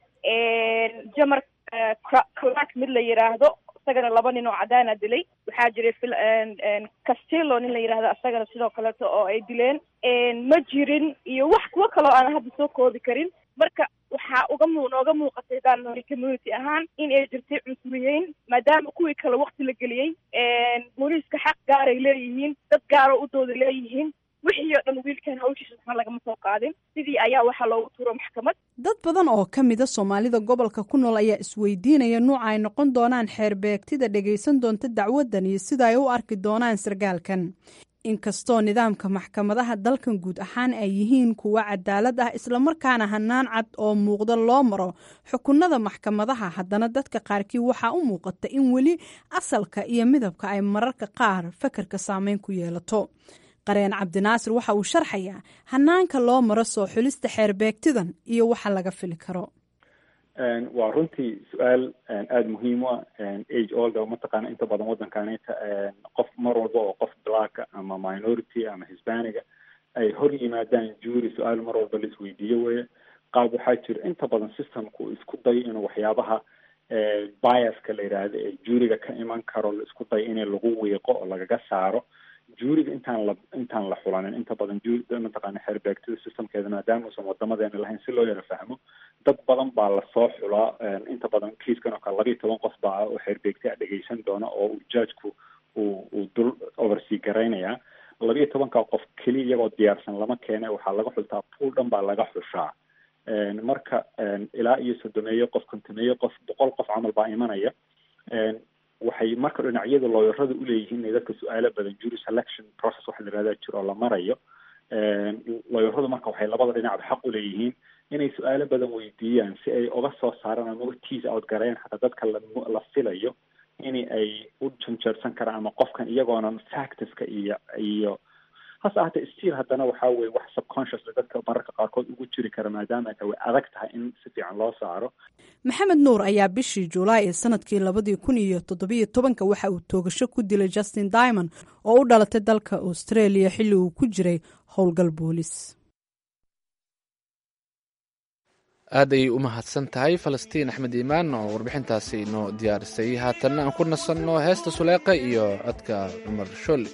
jamar clark mid la yiraahdo isagana laba nin oo cadaana dilay waxaa jiray castillo nin la yirahdo isagana sidoo kaleeto oo ay dileen ma jirin iyo wax kuwo kaloo aan hadda soo koobi karin marka waxaa uga mu nooga muuqatay daan community ahaan in ay jirtay cunsuriyeyn maadaama kuwii kale wakti la geliyey booliiska xaq gaaray leeyihiin dad gaaro u dooda leeyihiin wixii oo dhan wiilkan hawshiisa waxna lagama soo qaadin sidii ayaa waxaa loogu turo maxkamad dad badan oo ka mida soomaalida gobolka ku nool ayaa isweydiinaya nuuca ay noqon doonaan xeerbeegtida dhagaysan doonta dacwadan iyo sida ay u arki doonaan sarkaalkan inkastoo nidaamka maxkamadaha dalkan guud ahaan ay yihiin kuwo cadaalad ah islamarkaana hanaan cad oo muuqda loo maro xukunada maxkamadaha haddana dadka qaarkii waxaa u muuqata in weli asalka iyo midabka ay mararka qaar fakarka saameyn ku yeelato qareen cabdinaasir waxa uu sharxayaa hanaanka loo maro soo xulista xeerbeegtidan iyo waxa laga fili karo waa runtii su-aal aada muhiim u ah age olda mataqaana inta badan waddankanita qof mar walba oo qof blacka ama minority ama hispaniga ay hor yimaadaan juuri su-aal mar walba laisweydiiyo weye qaab waxaa jira inta badan systemku isku dayo inuu waxyaabaha biaska la yidhaahdo ee juuriga ka iman karo la isku dayo in lagu wiiqo oo lagaga saaro juuriga intaan la intaan la xulanin inta badan juuri mataqaana xeerbeegtida systemkeeda maadaama uusan wadamadeena lahayn si loo yaro fahmo dad badan baa lasoo xulaa inta badan kiiskan oo kale laba iyo toban qof baa oo xeerbeegti a dhegeysan doona oo uu judgeku uu uu dul oversea garaynayaa laba iyo tobanka qof keliya iyagoo diyaarsan lama keene waxaa laga xultaa pool dhan baa laga xushaa marka ilaa iyo sodomeeyo qof kontomeeyo qof boqol qof camal baa imanaya waxay marka dhinacyada looyarada uleeyihiin inay dadka su-aalo badan jury selection process waxa la yihahda jiro oo la marayo looyaradu marka waxay labada dhinacba xaq uleeyihiin inay su-aalo badan weydiiyaan si ay uga soo saaraan ama tease out gareyn xataa dadka la filayo in ay u janjeersan karaan ama qofkan iyagoonan factorska iyo iyo hase ahaatee still haddana waxaa weye wax subconsciously dadka mararka qaarkood ugu jiri kara maadaama ay adag tahay in si fiican loo saaro maxamed nuur ayaa bishii julaay ee sanadkii labadii kun iyo toddobiyo tobanka waxa uu toogasho ku dilay justin diamond oo u dhalatay dalka australia xilli uu ku jiray howlgal boolis aad ayay u mahadsan tahay falastiin axmed iimaan oo warbixintaasi inoo diyaarisay haatanna aan ku nasanno heesta suleeqa iyo codka cumar sholle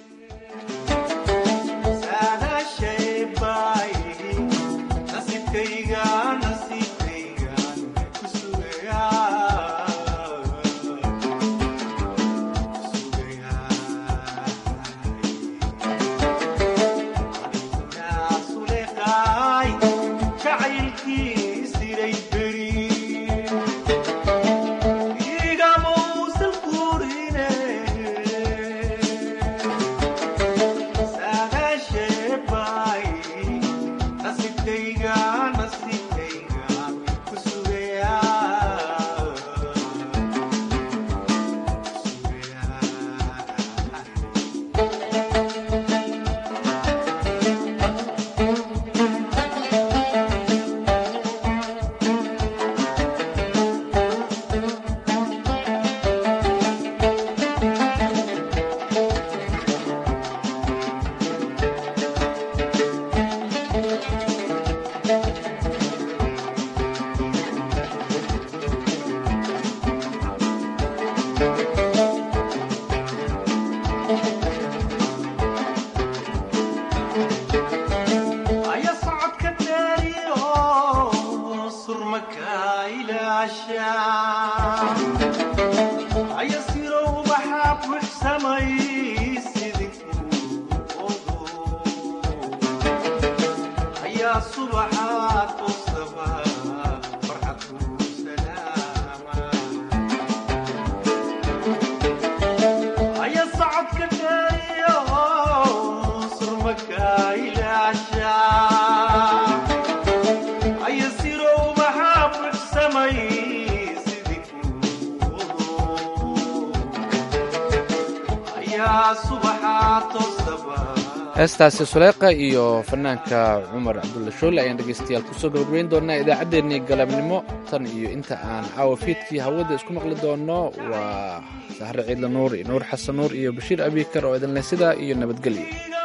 heestaasi suleeqa iyo fanaanka cumar cabdulla shoole ayaan dhegaystayaal kusoo gabagabayn doonaa idaacaddeenii galabnimo tan iyo inta aan caawa fiidkii hawada isku maqli doono waa sahre ciidla nuur iyo nuur xasan nuur iyo bashiir abikar oo idinleh sidaa iyo nabadgelyo